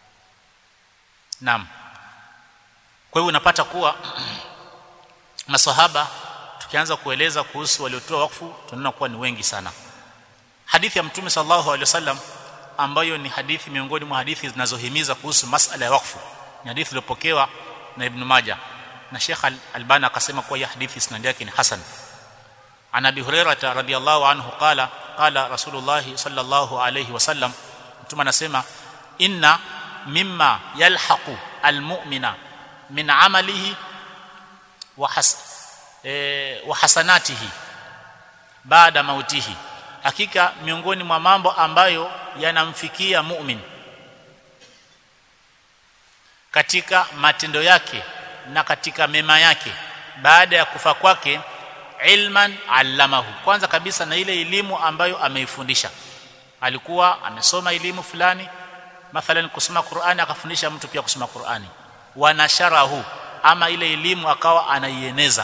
Naam kwa hivyo unapata kuwa maswahaba tukianza kueleza kuhusu waliotoa wakfu tunaona kuwa ni wengi sana hadithi ya mtume sallallahu alaihi wasallam ambayo ni hadithi miongoni mwa hadithi zinazohimiza kuhusu masala ya wakfu ni hadithi iliyopokewa na Ibn Majah na Sheikh Al-Albani akasema kuwa hii hadithi isnad yake ni hasan عن ابي هريره رضي الله عنه قال قال رسول الله صلى الله عليه وسلم mtume anasema inna mimma yalhaqu almu'mina min amalihi wa has e, wa hasanatihi baada mautihi hakika miongoni mwa mambo ambayo yanamfikia mu'min katika matendo yake na katika mema yake baada ya kufa kwake ilman allamahu kwanza kabisa na ile elimu ambayo ameifundisha alikuwa amesoma elimu fulani mathalan kusoma Qur'ani akafundisha mtu pia kusoma Qur'ani wanasharahu ama ile elimu akawa anaieneza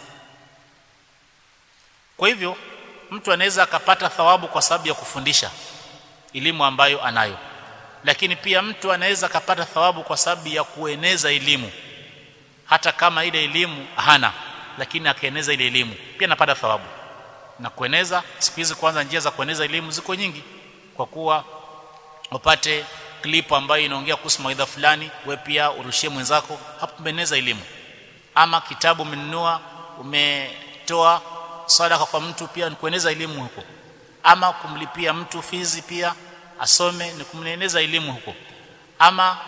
kwa hivyo mtu anaweza akapata thawabu kwa sababu ya kufundisha elimu ambayo anayo lakini pia mtu anaweza akapata thawabu kwa sababu ya kueneza elimu hata kama ile elimu hana lakini akaeneza ile elimu pia anapata thawabu na kueneza siku hizi kwanza njia za kueneza elimu ziko nyingi kwa kuwa upate clip ambayo inaongea kuhusu mawaidha fulani we pia urushie mwenzako hapo umeneza elimu ama kitabu umenunua umetoa sadaka kwa mtu pia ni kueneza elimu huko ama kumlipia mtu fizi pia asome ni kumneneza elimu huko ama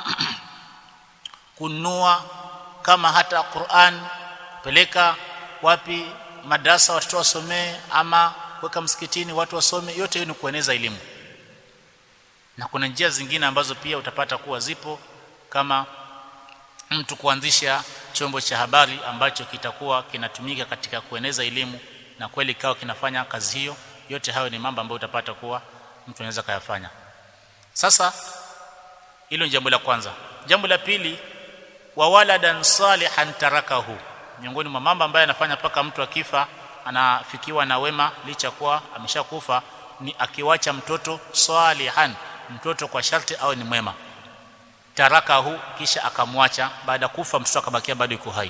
kununua kama hata Qur'an peleka wapi madrasa watoto wasomee ama kuweka msikitini watu wasome yote hiyo ni kueneza elimu na kuna njia zingine ambazo pia utapata kuwa zipo kama mtu kuanzisha chombo cha habari ambacho kitakuwa kinatumika katika kueneza elimu na kweli kawa kinafanya kazi hiyo yote hayo ni mambo ambayo utapata kuwa mtu anaweza kayafanya sasa hilo ni jambo la kwanza jambo la pili wa waladan salihan tarakahu miongoni mwa mambo ambayo anafanya paka mtu akifa anafikiwa na wema licha kuwa ameshakufa ni akiwacha mtoto salihan mtoto kwa sharti au ni mwema tarakahu kisha akamwacha baada kufa mtoto akabakia bado yuko hai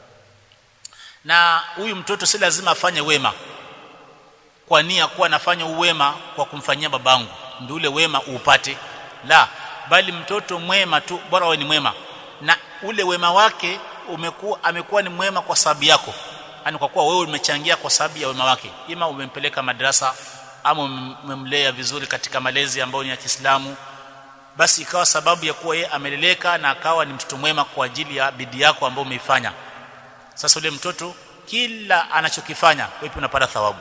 na huyu mtoto si lazima afanye wema kwa nia kuwa anafanya uwema kwa kumfanyia babangu ndio ule wema upate la bali mtoto mwema tu bora awe ni mwema na ule wema wake umekuwa amekuwa ni mwema kwa sababu yako yani kwa kuwa wewe umechangia kwa sababu ya wema wake ima umempeleka madrasa ama umemlea vizuri katika malezi ambayo ni ya Kiislamu basi ikawa sababu ya kuwa yeye ameleleka na akawa ni mtoto mwema kwa ajili ya bidii yako ambayo umeifanya sasa ule mtoto kila anachokifanya wewe unapata thawabu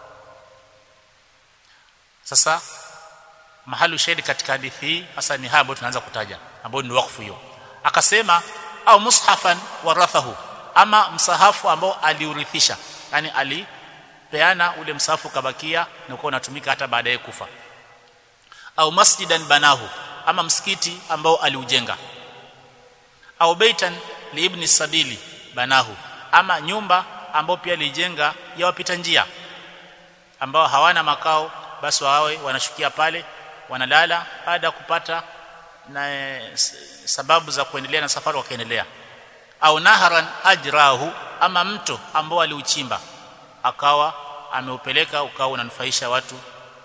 sasa mahali ushahidi katika hadithi hii hasa ni haya ambayo tunaanza kutaja ambayo ni wakfu hiyo akasema au mushafan warathahu ama msahafu ambao aliurithisha yani alipeana ule msahafu kabakia na uko unatumika hata baadaye kufa au masjidan banahu ama msikiti ambao aliujenga au baitan liibni sabili banahu ama nyumba ambao pia alijenga ya wapita njia ambao hawana makao basi wawe wanashukia pale wanalala baada ya kupata na e, sababu za kuendelea na safari wakaendelea au naharan ajrahu ama mto ambao aliuchimba akawa ameupeleka ukawa unanufaisha watu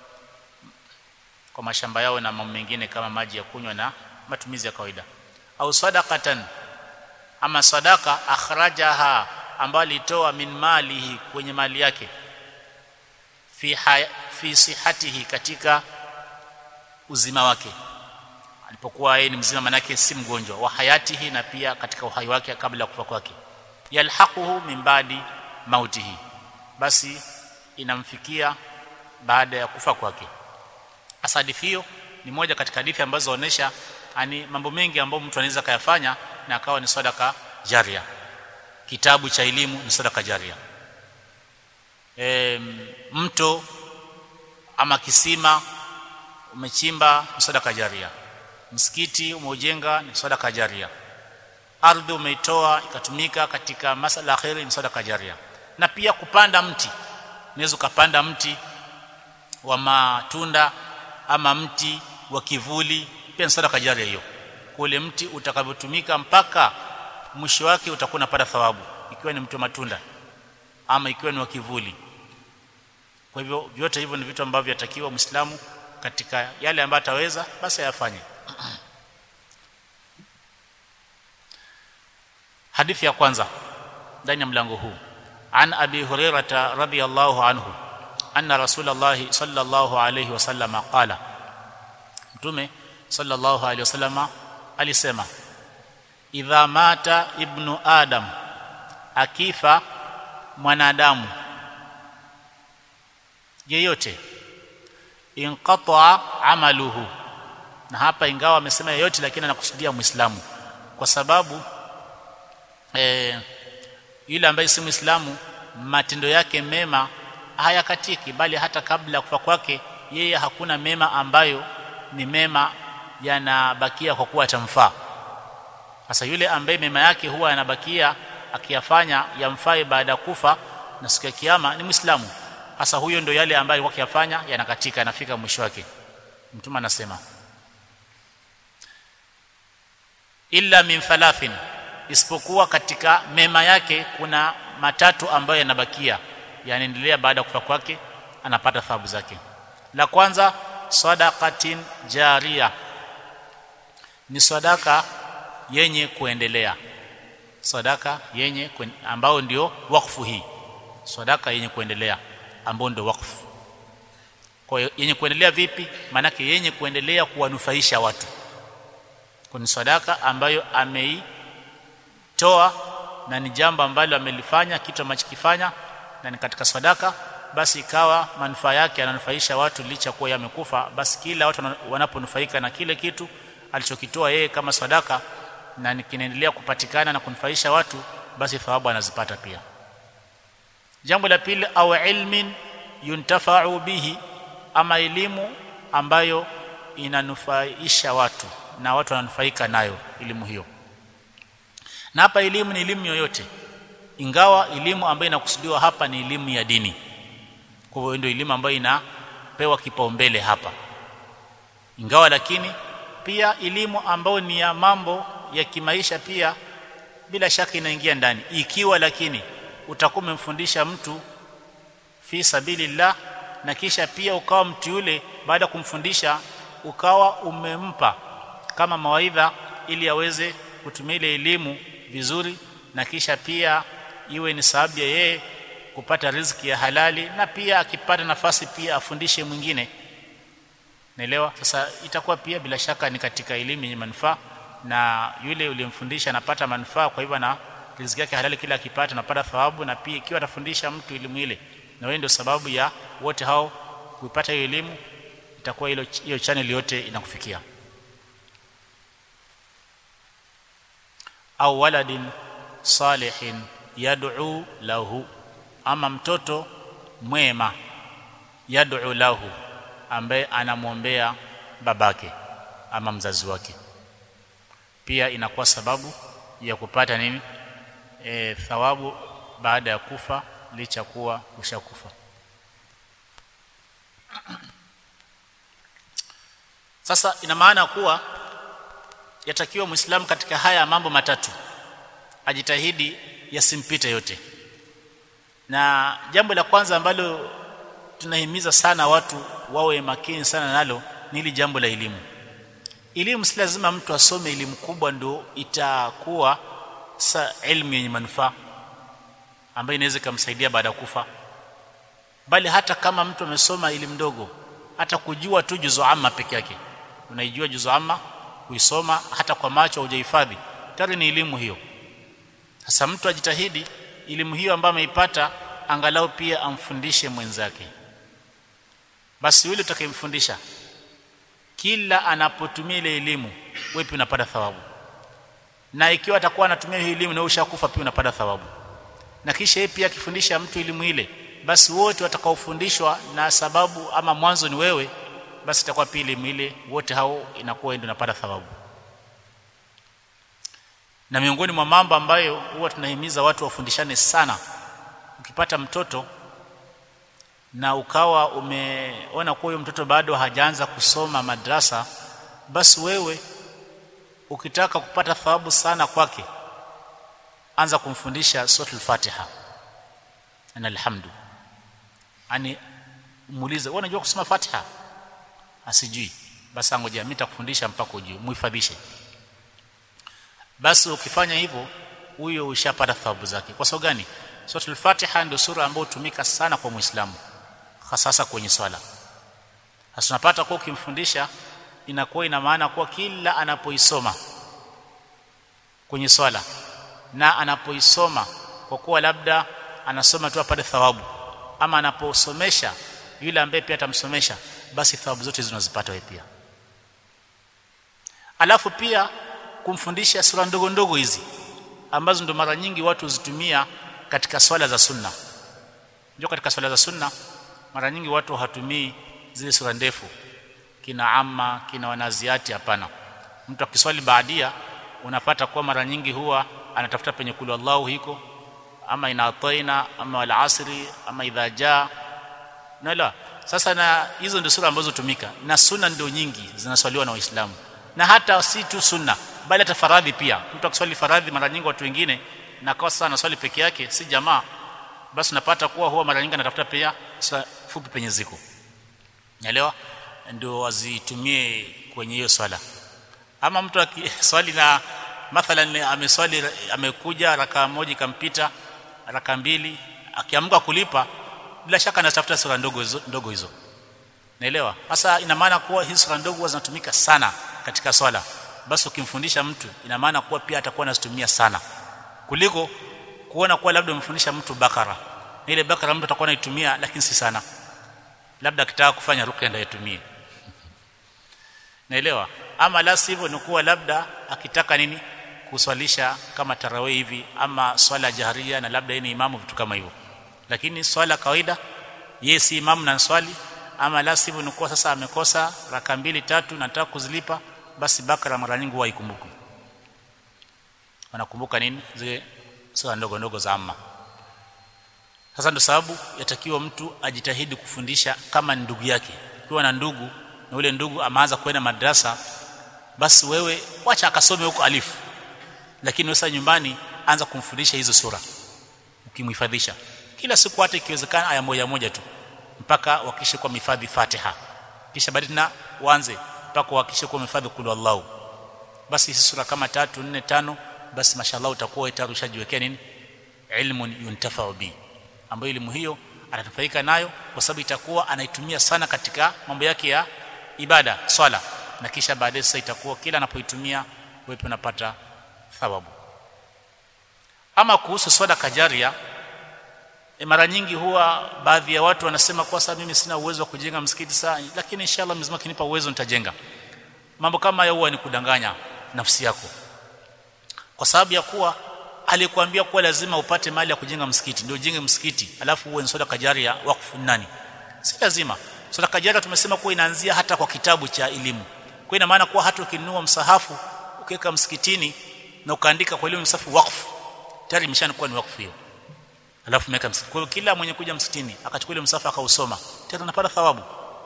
kwa mashamba yao na mambo mengine kama maji ya kunywa na matumizi ya kawaida au sadaqatan ama sadaka akhrajaha ambayo alitoa min malihi kwenye mali yake fi haya, fi sihatihi katika uzima wake alipokuwa yeye ni mzima manake si mgonjwa wa hayatihi na pia katika uhai wake kabla ya kufa kwake yalhaquhu min badi mautihi basi inamfikia baada ya kufa kwake hasa hadithi hiyo ni moja katika hadithi ambazo zinaonyesha ani mambo mengi ambayo mtu anaweza kayafanya na akawa ni sadaka jaria kitabu cha elimu ni sadaka jaria e, mto ama kisima umechimba ni sadaka jaria msikiti umeujenga ni sadaka jaria ardhi umeitoa ikatumika katika masala khairi ni sadaka jaria na pia kupanda mti unaweza ukapanda mti wa matunda ama mti wa kivuli pia ni sadaka jaria hiyo kule mti utakavyotumika mpaka mwisho wake utakuwa unapata thawabu ikiwa ni mti wa matunda ama ikiwa ni wa kivuli kwa hivyo vyote hivyo ni vitu ambavyo yatakiwa Muislamu katika yale ambayo ataweza basi ayafanye hadithi ya kwanza ndani ya mlango huu an abi hurairah radhiyallahu anhu anna rasulullah sallallahu alayhi wasallam qala mtume sallallahu alayhi wasallam alisema idha mata ibnu adam akifa mwanadamu yeyote inqata amaluhu na hapa ingawa amesema yeyote lakini anakusudia muislamu kwa sababu eh, yule ambaye si muislamu matendo yake mema hayakatiki bali hata kabla ya kufa kwake yeye hakuna mema ambayo ni mema yanabakia kwa kuwa atamfaa sasa yule ambaye mema yake huwa yanabakia akiyafanya yamfae baada ya kufa na siku ya kiyama ni muislamu hasa huyo ndio yale ambayo alikuwa akiyafanya yanakatika yanafika mwisho wake mtume anasema illa min thalathin isipokuwa katika mema yake kuna matatu ambayo yanabakia yanaendelea baada ya kufa kwake anapata thawabu zake la kwanza sadaqatin jaria ni sadaka yenye kuendelea sadaka yenye kuen, ambao ndio wakfu hii sadaka yenye kuendelea ambao ndio wakfu kwa hiyo yenye kuendelea vipi maanake yenye kuendelea kuwanufaisha watu ni sadaka ambayo ameitoa na ni jambo ambalo amelifanya kitu amachokifanya na ni katika sadaka basi ikawa manufaa yake yananufaisha watu licha kuwa yamekufa basi kila watu wanaponufaika na kile kitu alichokitoa yeye kama sadaka na kinaendelea kupatikana na kunufaisha watu basi thawabu anazipata pia jambo la pili au ilmin yuntafa'u bihi ama elimu ambayo inanufaisha watu na watu wananufaika nayo elimu hiyo na hapa elimu ni elimu yoyote ingawa elimu ambayo inakusudiwa hapa ni elimu ya dini kwa hivyo ndio elimu ambayo inapewa kipaumbele hapa ingawa lakini pia elimu ambayo ni ya mambo ya kimaisha pia bila shaka inaingia ndani ikiwa lakini utakuwa umemfundisha mtu fi sabilillah na kisha pia ukawa mtu yule baada ya kumfundisha ukawa umempa kama mawaidha ili aweze kutumia ile elimu vizuri na kisha pia iwe ni sababu ya yeye kupata riziki ya halali na pia akipata nafasi pia afundishe mwingine naelewa sasa itakuwa pia bila shaka ni katika elimu yenye manufaa na yule uliyemfundisha anapata manufaa kwa hivyo na riziki yake halali kila akipata anapata thawabu na pia ikiwa atafundisha mtu elimu ile na wewe ndio sababu ya wote hao kuipata hiyo elimu itakuwa hilo hiyo channel yote inakufikia au waladin salihin yad'u lahu ama mtoto mwema yad'u lahu ambaye anamwombea babake ama mzazi wake pia inakuwa sababu ya kupata nini e, thawabu baada ya kufa licha kuwa ushakufa sasa ina maana kuwa yatakiwa muislamu katika haya mambo matatu ajitahidi yasimpite yote na jambo la kwanza ambalo tunahimiza sana watu wawe makini sana nalo ni hili jambo la elimu elimu si lazima mtu asome elimu kubwa ndio itakuwa sa elimu yenye manufaa ambayo inaweza kumsaidia baada ya kufa bali hata kama mtu amesoma elimu ndogo hata kujua tu juzu amma peke yake unaijua juzu amma kuisoma hata kwa macho hujahifadhi tayari ni elimu hiyo sasa mtu ajitahidi elimu hiyo ambayo ameipata angalau pia amfundishe mwenzake basi yule utakayemfundisha kila anapotumia ile elimu wewe pia unapata thawabu na ikiwa atakuwa anatumia hiyo elimu na ushakufa pia unapata thawabu na kisha yeye pia akifundisha mtu elimu ile basi wote watakaofundishwa na sababu ama mwanzo ni wewe basi itakuwa pia elimu ile wote hao inakuwa ndio unapata thawabu na miongoni mwa mambo ambayo huwa tunahimiza watu wafundishane sana ukipata mtoto na ukawa umeona kuwa huyo mtoto bado hajaanza kusoma madrasa basi wewe ukitaka kupata thawabu sana kwake anza kumfundisha suratul fatiha na alhamdu ani muulize wewe unajua kusoma fatiha asijui basi ngoja mimi nitakufundisha mpaka ujue muhifadhishe basi ukifanya hivyo huyo ushapata thawabu zake kwa sababu gani suratul fatiha ndio sura ambayo hutumika sana kwa muislamu hasa kwenye swala hasa tunapata kwa ukimfundisha inakuwa ina maana kuwa kila anapoisoma kwenye swala na anapoisoma kwa kuwa labda anasoma tu apate thawabu ama anaposomesha yule ambaye pia atamsomesha basi thawabu zote zinazipata wewe pia alafu pia kumfundisha sura ndogo ndogo hizi ambazo ndo mara nyingi watu huzitumia katika swala za sunna ndio katika swala za sunna mara nyingi watu hatumii zile sura ndefu kina amma kina wanaziati hapana mtu akiswali baadia unapata kuwa mara nyingi huwa anatafuta penye kulu Allahu hiko ama ina ataina ama wal asri ama idha jaa naelewa sasa na hizo ndio sura ambazo tumika na sunna ndio nyingi zinaswaliwa na waislamu na hata si tu sunna bali hata faradhi pia mtu akiswali faradhi mara nyingi watu wengine na kwa sasa anaswali peke yake si jamaa basi unapata kuwa huwa mara nyingi anatafuta pia fupi penye ziko naelewa ndio wazitumie kwenye hiyo swala ama mtu akiswali na mathalan ameswali amekuja raka moja ikampita raka mbili akiamka kulipa bila shaka anatafuta sura ndogo hizo, ndogo hizo naelewa sasa ina maana kuwa hizi sura ndogo zinatumika sana katika swala basi ukimfundisha mtu ina maana kuwa pia atakuwa anazitumia sana kuliko kuona kuwa labda umfundisha mtu bakara ile bakara mtu atakuwa anaitumia lakini si sana labda akitaka kufanya ruqya ndio aitumie naelewa ama la sivyo ni kuwa labda akitaka nini kuswalisha kama tarawih hivi ama swala jaharia na labda yeye ni imamu vitu kama hivyo lakini swala kawaida yeye si imamu na swali ama la sivyo ni kuwa sasa amekosa raka mbili tatu na nataka kuzilipa basi bakara mara nyingi huwa ikumbuki wanakumbuka nini zile sura ndogo ndogo za amma sasa ndio sababu yatakiwa mtu ajitahidi kufundisha kama ndugu yake ukiwa na ndugu na ule ndugu ameanza kwenda madrasa basi wewe wacha akasome huko alifu lakini wewe nyumbani anza kumfundisha hizo sura ukimhifadhisha kila siku hata ikiwezekana aya moja moja tu mpaka wakishe kwa mifadhi Fatiha kisha baadaye na uanze mpaka wakishe kwa mifadhi kulu Allahu basi hizi sura kama tatu nne tano basi mashallah utakuwa itarushajiwekea nini ilmun yuntafa'u bi ambayo elimu hiyo atanufaika nayo kwa sababu itakuwa anaitumia sana katika mambo yake ya ibada swala na kisha baadaye sasa itakuwa kila anapoitumia wewe unapata thawabu ama kuhusu swala kajaria e mara nyingi huwa baadhi ya watu wanasema kwa sababu mimi sina uwezo wa kujenga msikiti saa lakini inshallah Mwenyezi Mungu akinipa uwezo nitajenga mambo kama hayo huwa ni kudanganya nafsi yako kwa sababu ya kuwa alikwambia kuwa lazima upate mali ya kujenga msikiti ndio ujenge msikiti alafu uwe soda kajaria wakfu nani si lazima soda kajaria tumesema kuwa inaanzia hata kwa kitabu cha elimu kwa ina maana kuwa hata ukinunua msahafu ukiweka msikitini na ukaandika kwa ile msahafu wakfu tayari imeshakuwa ni wakfu hiyo alafu umeweka msikiti kwa hiyo kila mwenye kuja msikitini akachukua ile msahafu akausoma tena anapata thawabu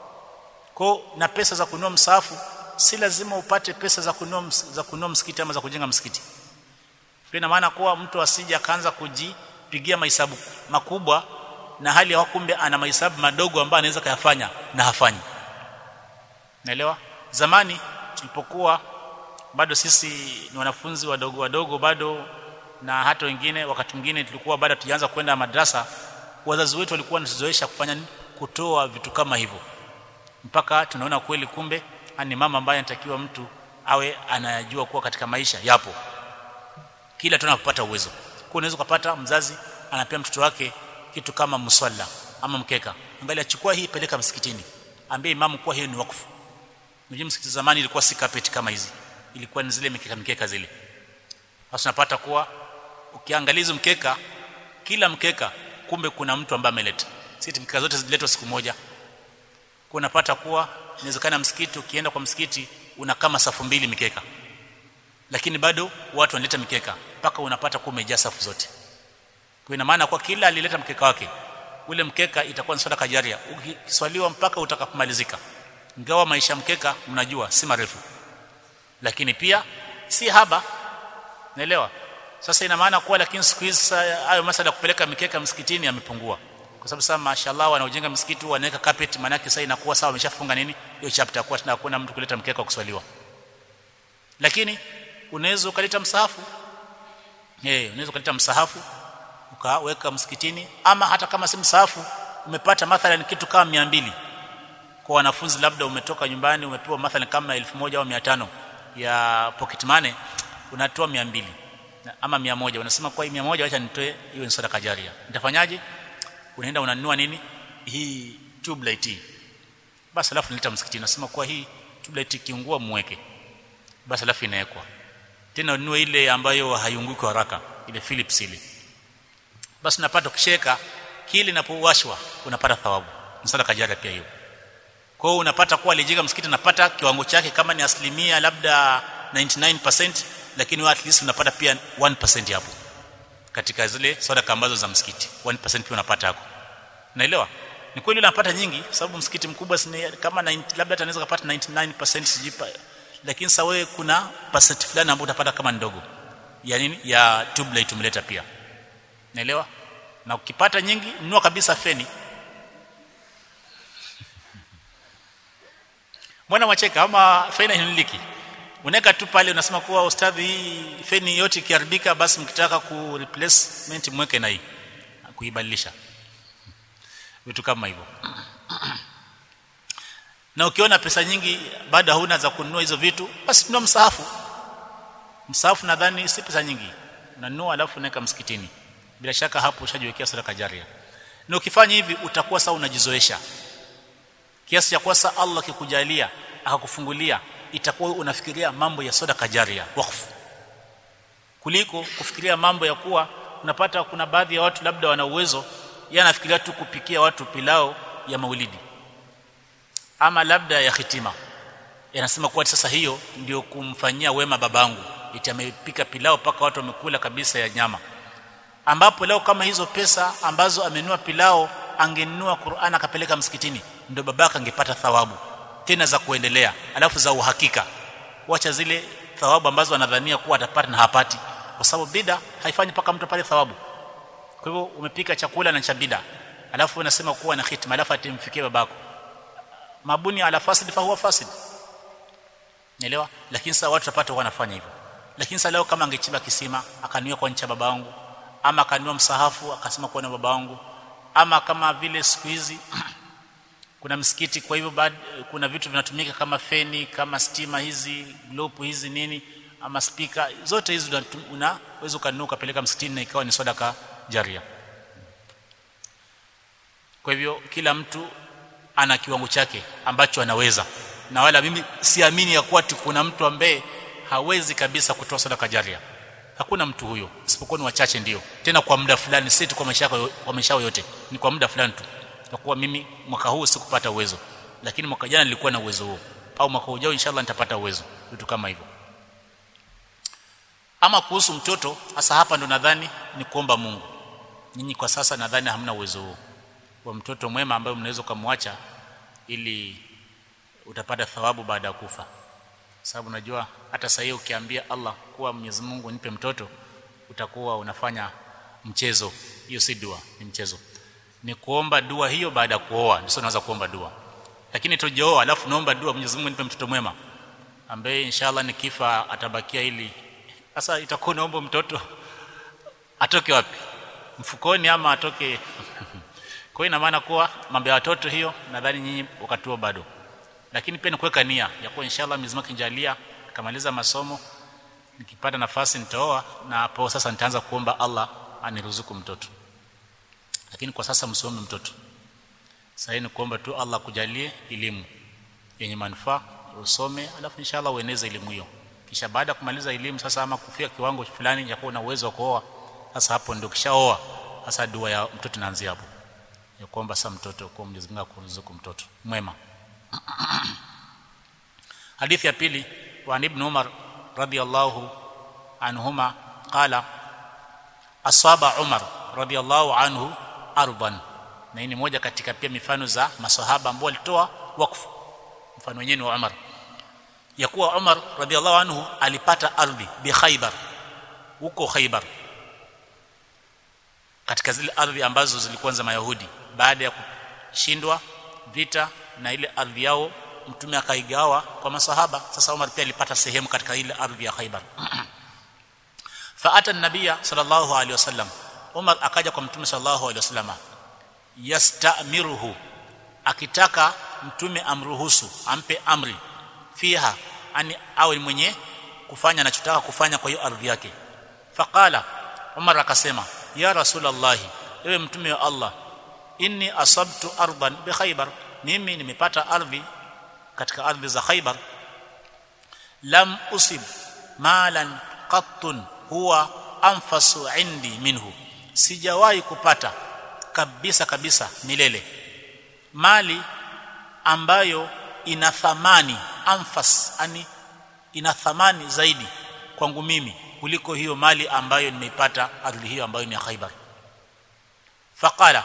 kwa na pesa za kununua msahafu si lazima upate pesa za kununua za kununua msikiti ama za kujenga msikiti ina maana kuwa mtu asije akaanza kujipigia mahesabu makubwa na hali ya kumbe ana mahesabu madogo ambayo anaweza kuyafanya na hafanyi naelewa zamani tulipokuwa bado sisi ni wanafunzi wadogo wadogo bado na hata wengine wakati mwingine tulikuwa bado tujaanza kwenda madrasa wazazi wetu walikuwa wanatuzoesha kufanya kutoa vitu kama hivyo mpaka tunaona kweli kumbe ni mama ambaye anatakiwa mtu awe anajua kuwa katika maisha yapo kila tunapopata uwezo kwa unaweza kupata mzazi anapea mtoto wake kitu kama mswala ama mkeka angalia chukua hii peleka msikitini ambie imamu kuwa hiyo ni wakfu mjini msikiti zamani ilikuwa si carpet kama hizi ilikuwa ni zile mikeka mikeka zile sasa unapata kuwa ukiangalia hizo mkeka kila mkeka kumbe kuna mtu ambaye ameleta si mikeka zote ziletwa siku moja kwa unapata kuwa inawezekana msikiti ukienda kwa msikiti una kama safu mbili mikeka lakini bado watu wanaleta mikeka mpaka unapata kuwa umejaa safu zote kwa ina maana kwa kila alileta mkeka wake ule mkeka itakuwa ni sadaka jaria ukiswaliwa mpaka utakapomalizika ingawa maisha mkeka mnajua si marefu lakini pia si haba naelewa sasa ina maana kuwa lakini siku hizi hayo masala kupeleka mikeka msikitini yamepungua kwa sababu sasa mashallah wanaojenga msikiti wanaweka carpet maana yake sasa inakuwa sawa wameshafunga nini hiyo chapter kwa tena hakuna mtu kuleta mkeka wa kuswaliwa lakini unaweza ukaleta msahafu eh unaweza ukaleta msahafu ukaweka msikitini ama hata kama si msahafu umepata mathalan kitu kama 200 kwa wanafunzi labda umetoka nyumbani umepewa mathalan kama 1000 au 500 ya pocket money unatoa 200 ama 100 unasema kwa hii 100 acha nitoe hiyo ni sadaka jaria nitafanyaje unaenda unanunua nini hii tube light hii basi alafu nileta msikitini nasema kwa hii tube light kiungua muweke basi alafu inawekwa tena ununue ile ambayo haiunguki haraka ile Philips ile basi napata ukisheka kile inapowashwa unapata thawabu ni sadaka jaria pia hiyo kwa hiyo unapata kuwa alijenga msikiti unapata kiwango chake kama ni asilimia labda 99% lakini at least unapata pia 1% hapo katika zile sadaka ambazo za msikiti 1% pia unapata hapo naelewa ni kweli unapata nyingi sababu msikiti mkubwa sini, kama 90, labda anaweza kupata 99% sijipa lakini sasa wewe kuna percent fulani ambayo utapata kama ndogo ya nini ya tube light umeleta pia naelewa na ukipata nyingi nunua kabisa feni mbona mwacheka ama feni hiniliki unaweka tu pale unasema kuwa ustadhi hii feni yote ikiharibika basi mkitaka ku replacement mweke na hii kuibadilisha vitu kama hivyo na ukiona pesa nyingi bado hauna za kununua hizo vitu basi nunua msahafu msahafu nadhani si pesa nyingi unanunua alafu unaweka msikitini bila shaka hapo ushajiwekea sadaka jaria na ukifanya hivi utakuwa sawa unajizoesha kiasi cha kwasa Allah kikujalia akakufungulia itakuwa unafikiria mambo ya sadaka jaria wakfu kuliko kufikiria mambo ya kuwa unapata kuna baadhi ya watu labda wana uwezo yeye anafikiria tu kupikia watu pilao ya maulidi ama labda ya hitima yanasema kuwa sasa hiyo ndio kumfanyia wema babangu iti amepika pilao paka watu wamekula kabisa ya nyama ambapo leo kama hizo pesa ambazo amenunua pilao angenunua Qur'an akapeleka msikitini ndio babaka angepata thawabu tena za kuendelea alafu za uhakika wacha zile thawabu ambazo anadhania kuwa atapata na hapati kwa sababu bida haifanyi paka mtu pale thawabu kwa hivyo umepika chakula na cha bida alafu unasema kuwa na hitima alafu atimfikie babako mabuni ala fasid fa huwa fasid Nielewa? Lakini sasa watu wapata wanafanya hivyo. Lakini sasa leo kama angechimba kisima, akaniwa kwa ncha baba wangu, ama akaniwa msahafu akasema kwa na baba wangu, ama kama vile siku hizi kuna msikiti kwa hivyo baad, kuna vitu vinatumika kama feni, kama stima hizi, glopu hizi nini, ama spika, zote hizi unaweza ukanunua ukapeleka msikitini na ikawa ni sadaka jaria. Kwa hivyo kila mtu ana kiwango chake ambacho anaweza na wala mimi siamini ya kuwa kuna mtu ambaye hawezi kabisa kutoa sadaka jaria hakuna mtu huyo isipokuwa ni wachache ndio tena kwa muda fulani si tu kwa maisha yako kwa maisha yote ni kwa muda fulani tu kwa kuwa mimi mwaka huu sikupata uwezo lakini mwaka jana nilikuwa na uwezo huo au mwaka ujao inshallah nitapata uwezo vitu kama hivyo ama kuhusu mtoto hasa hapa ndo nadhani ni kuomba Mungu nyinyi kwa sasa nadhani hamna uwezo huo wa mtoto mwema ambaye mnaweza kumwacha ili utapata thawabu baada ya kufa sababu unajua hata sasa ukiambia Allah kuwa Mwenyezi Mungu nipe mtoto utakuwa unafanya mchezo hiyo si dua ni mchezo ni kuomba dua hiyo baada ya kuoa ndio unaweza kuomba dua lakini tujaoa alafu naomba dua Mwenyezi Mungu nipe mtoto mwema ambaye inshallah nikifa atabakia ili sasa itakuwa naomba mtoto atoke wapi mfukoni ama atoke kwa hiyo ina maana kuwa mambo ya watoto hiyo nadhani nyinyi wakati huo bado lakini pia ni kuweka nia ya kuwa inshallah Mwenyezi Mungu akinijalia kamaliza masomo nikipata nafasi nitaoa na hapo sasa nitaanza kuomba Allah aniruzuku mtoto lakini kwa sasa msome mtoto sasa ni kuomba tu Allah kujalie elimu yenye manufaa usome alafu inshallah ueneze elimu hiyo kisha baada ya kumaliza elimu sasa ama kufika kiwango fulani cha kuwa na uwezo wa kuoa sasa hapo ndio kishaoa sasa dua ya mtoto inaanzia hapo ya kuomba sasa mtoto kwa Mwenyezi Mungu akuruzuku mtoto mwema hadithi ya pili wa ibn Umar radiyallahu anhuma qala asaba Umar radiyallahu anhu arban na hii ni moja katika pia mifano za maswahaba ambao walitoa wakfu mfano wenyewe wa Umar ya kuwa Umar radiyallahu anhu alipata ardhi bi Khaybar huko Khaybar katika zile ardhi ambazo zilikuwa za Mayahudi baada ya kushindwa vita na ile ardhi yao mtume akaigawa kwa masahaba sasa Umar pia alipata sehemu katika ile ardhi ya Khaybar faata an-nabiy sallallahu alaihi wasallam Umar akaja kwa mtume sallallahu alaihi wasallam yastamiruhu akitaka mtume amruhusu ampe amri fiha ani awe mwenye kufanya anachotaka kufanya kwa hiyo ardhi yake faqala Umar akasema ya rasulullah ewe mtume wa Allah inni asabtu ardan bi khaybar mimi nimepata ardhi katika ardhi za khaybar lam usib malan qattun huwa anfasu indi minhu sijawahi kupata kabisa kabisa milele mali ambayo ina thamani anfas ani ina thamani zaidi kwangu mimi kuliko hiyo mali ambayo nimeipata ardhi hiyo ambayo ni ya Khaibar faqala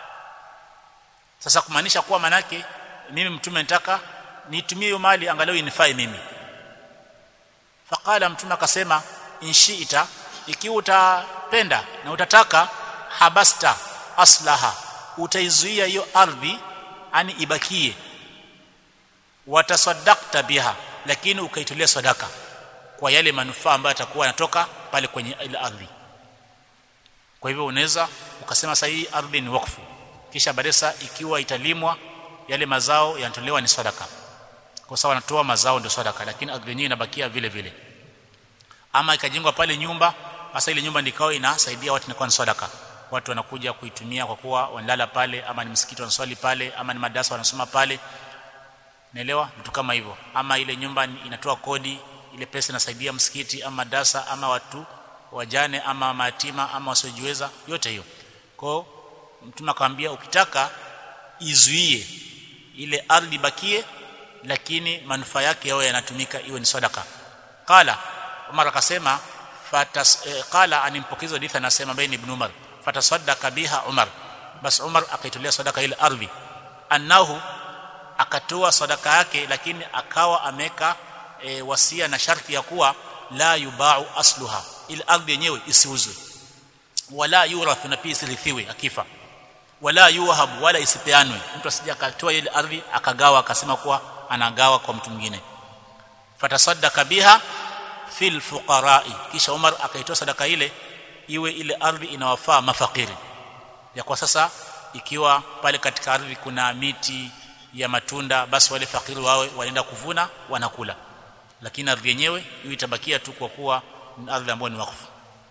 sasa kumaanisha kuwa manake mimi mtume nataka nitumie hiyo mali angalau inifai mimi faqala mtume akasema inshiita ikiwa utapenda na utataka habasta aslaha utaizuia hiyo ardhi ani ibakie watasaddaqta biha lakini ukaitolea sadaka kwa yale manufaa ambayo yatakuwa yanatoka pale kwenye ile ardhi kwa hivyo unaweza ukasema sasa hii ardhi ni wakfu kisha baadaye ikiwa italimwa yale mazao yanatolewa ni sadaka kwa sababu wanatoa mazao ndio sadaka lakini ardhi yenyewe inabakia vile vile ama ikajengwa pale nyumba hasa ile nyumba ndikao inasaidia watu inakuwa ni sadaka watu wanakuja kuitumia kwa kuwa wanalala pale ama ni msikiti wanaswali pale ama ni madarasa wanasoma pale naelewa vitu kama hivyo ama ile nyumba inatoa kodi ile pesa inasaidia msikiti ama madarasa ama watu wajane ama mayatima ama wasiojiweza yote hiyo kwa mtume akamwambia ukitaka izuie ile ardhi bakie lakini manufaa yake yao yanatumika iwe ni sadaka qala Umar akasema fatas eh, qala animpokezo hadithi anasema baini ibn Umar fatasaddaqa biha Umar bas Umar akaitolea sadaka ile ardhi annahu akatoa sadaka yake lakini akawa ameka e, wasia na sharti ya kuwa la yubau asluha ile ardhi yenyewe isiuzwe wala yurathu na pia isirithiwe akifa wala yuhab wala isipeanwe mtu asije akatoa ile ardhi akagawa akasema kuwa anagawa kwa mtu mwingine fatasaddaka biha fil fuqara'i kisha Umar akaitoa sadaka ile iwe ile ardhi inawafaa mafakiri ya kwa sasa ikiwa pale katika ardhi kuna miti ya matunda basi wale fakiri wawe wanaenda kuvuna wanakula lakini ardhi yenyewe hiyo itabakia tu kwa kuwa ni ardhi ambayo ni wakfu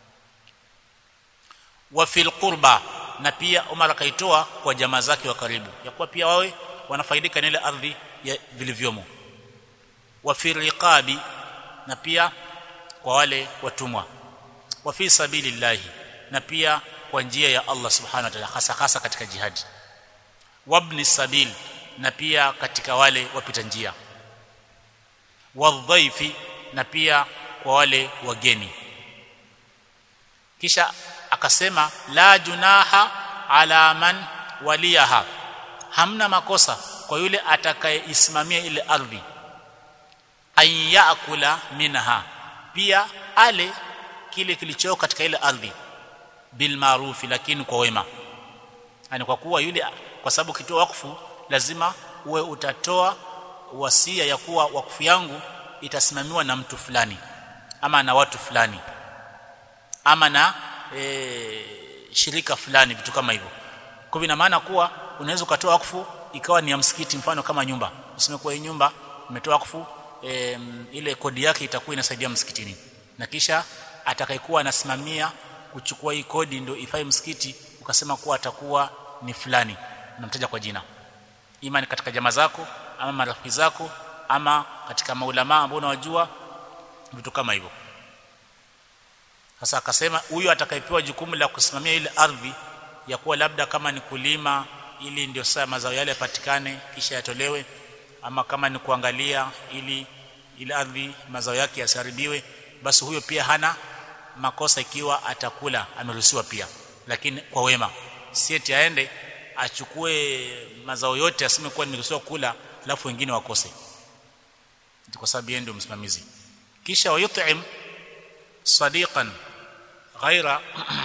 wa fil qurba na pia Umar akaitoa kwa jamaa zake wa karibu ya kuwa pia wawe wanafaidika na ile ardhi ya vilivyomo wa fi riqabi na pia kwa wale watumwa wa fi sabilillahi na pia kwa njia ya Allah subhanahu wa ta'ala hasa hasa katika jihadi wabni sabil na pia katika wale wapita njia wadhaifi na pia kwa wale wageni kisha akasema la junaha ala man waliyaha hamna makosa kwa yule atakayeisimamia ile ardhi ayakula minha pia ale kile kilicho katika ile ardhi bil maarufi lakini kwa wema yani kwa kuwa yule kwa sababu kitoa wakfu lazima uwe utatoa wasia ya kuwa wakfu yangu itasimamiwa na mtu fulani ama na watu fulani ama na e, shirika fulani vitu kama hivyo kwa ina maana kuwa unaweza ukatoa wakfu ikawa ni ya msikiti mfano kama nyumba useme kwa hii nyumba umetoa wakfu e, ile kodi yake itakuwa inasaidia msikitini na kisha atakayekuwa anasimamia kuchukua hii kodi ndio ifai msikiti ukasema kuwa atakuwa ni fulani unamtaja kwa jina ima ni katika jamaa zako ama marafiki zako ama katika maulama ambao unawajua vitu kama hivyo sasa akasema huyu atakayepewa jukumu la kusimamia ile ardhi ya kuwa labda kama ni kulima ili ndio saa mazao yale yapatikane kisha yatolewe ama kama ni kuangalia ili ile ardhi mazao yake yasiharibiwe basi huyo pia hana makosa ikiwa atakula ameruhusiwa pia lakini kwa wema si eti aende achukue mazao yote aseme kuwa nimeruhusiwa kula alafu wengine wakose kwa sababu yeye ndio msimamizi kisha wayut'im sadiqan ghaira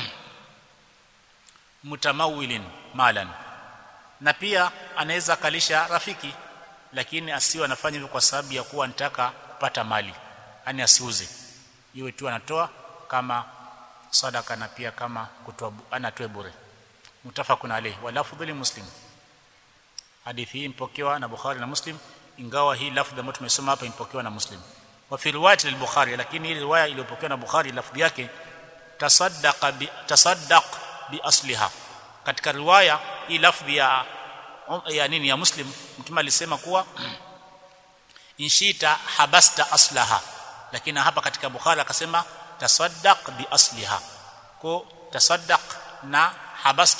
mutamawilin malan na pia anaweza kalisha rafiki lakini asiwe anafanya hivyo kwa sababu ya kuwa anataka kupata mali yani asiuze iwe tu anatoa kama sadaka na pia kama kutoa anatoe bure mutafakun alayhi wa lafdhu li muslim hadithi hii mpokewa na bukhari na muslim ingawa hii lafdhi ambayo tumesoma hapa impokewa na muslim wa fi riwayat al-bukhari lakini hii riwaya iliyopokewa na bukhari lafdhi yake tasaddaqa bi tasaddaq bi asliha katika riwaya hii lafdhi ya ya nini ya muslim mtume alisema kuwa inshita habasta aslaha lakini hapa katika bukhari akasema tasaddaq bi asliha ko tasaddaq na habasta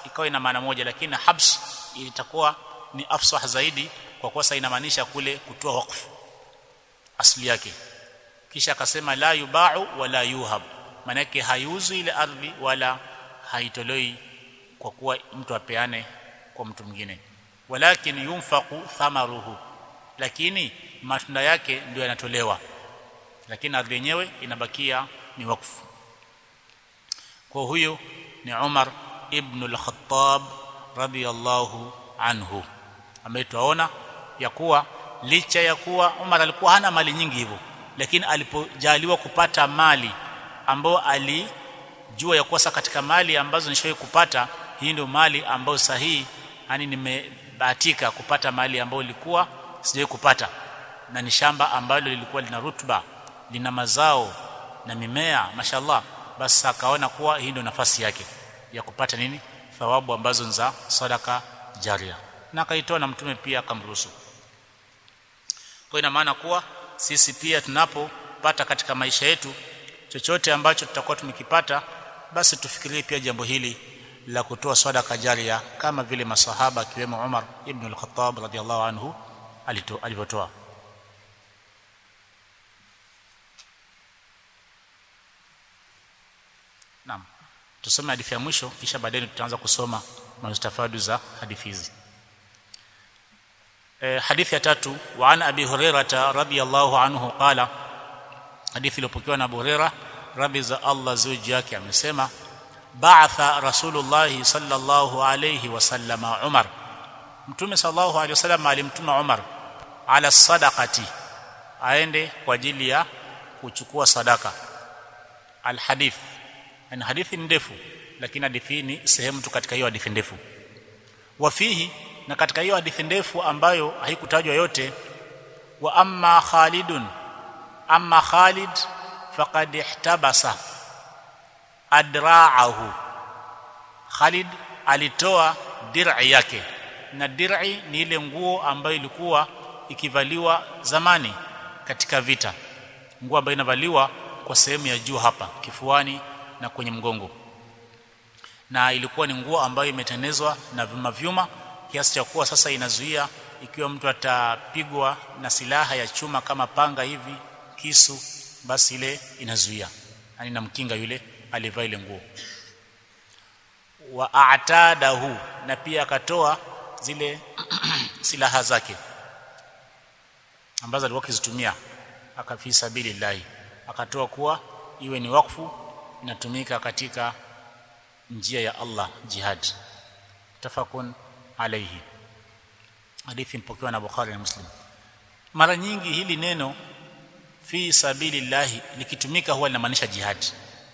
ikawa ina maana moja lakini habs itakuwa ni afsah zaidi kwa kuwa sasa inamaanisha kule kutoa wakfu asili yake kisha akasema la yubau wala yuhab manake haiuzwi ile ardhi wala haitoloi kwa kuwa mtu apeane kwa mtu mwingine walakin yunfaqu thamaruhu lakini matunda yake ndio yanatolewa lakini ardhi yenyewe inabakia ni wakfu kwa huyo ni Umar ibn al-Khattab radiyallahu anhu ambaye tuaona ya kuwa licha ya kuwa Umar alikuwa hana mali nyingi hivyo lakini alipojaliwa kupata mali ambayo alijua ya kuwa katika mali ambazo nishawahi kupata hii ndio mali ambayo sahihi yani nimebahatika kupata mali ambayo ilikuwa sijawahi kupata na ni shamba ambalo lilikuwa lina rutuba lina mazao na mimea mashallah basi akaona kuwa hii ndio nafasi yake ya kupata nini thawabu ambazo za sadaka jaria na akaitoa na mtume pia akamruhusu kwa ina maana kuwa sisi pia tunapopata katika maisha yetu chochote ambacho tutakuwa tumekipata basi tufikirie pia jambo hili la kutoa sadaka jaria kama vile masahaba akiwemo Umar ibn al-Khattab radhiallahu anhu alivyotoa Naam. Tusome hadithi ya mwisho kisha baadaye tutaanza kusoma mustafadu za hadithi hizi. E, hadithi ya tatu wa an Abi Hurairah radhiyallahu anhu qala hadithi iliyopokewa na Abu Hurairah radhi za Allah zuji yake amesema ba'atha Rasulullah sallallahu alayhi wasallama Umar Mtume sallallahu alayhi wasallam alimtuma Umar ala sadaqati aende kwa ajili ya kuchukua sadaka alhadith ni hadithi ndefu lakini hadithi ni sehemu tu katika hiyo hadithi ndefu wafihi na katika hiyo hadithi ndefu ambayo haikutajwa yote wa amma Khalidun amma Khalid faqad ihtabasa adra'ahu Khalid alitoa dir'i yake na dir'i ni ile nguo ambayo ilikuwa ikivaliwa zamani katika vita nguo ambayo inavaliwa kwa sehemu ya juu hapa kifuani na kwenye mgongo na ilikuwa ni nguo ambayo imetengenezwa na vyuma vyuma kiasi cha kuwa sasa inazuia ikiwa mtu atapigwa na silaha ya chuma kama panga hivi kisu basi ile inazuia yani namkinga yule alivaa ile nguo wa a'tadahu na pia akatoa zile silaha zake ambazo alikuwa akizitumia akafi sabilillahi akatoa kuwa iwe ni wakfu inatumika katika njia ya Allah jihad tafakun alayhi hadithi mpokewa na Bukhari na Muslim mara nyingi hili neno fi sabilillahi likitumika huwa linamaanisha jihad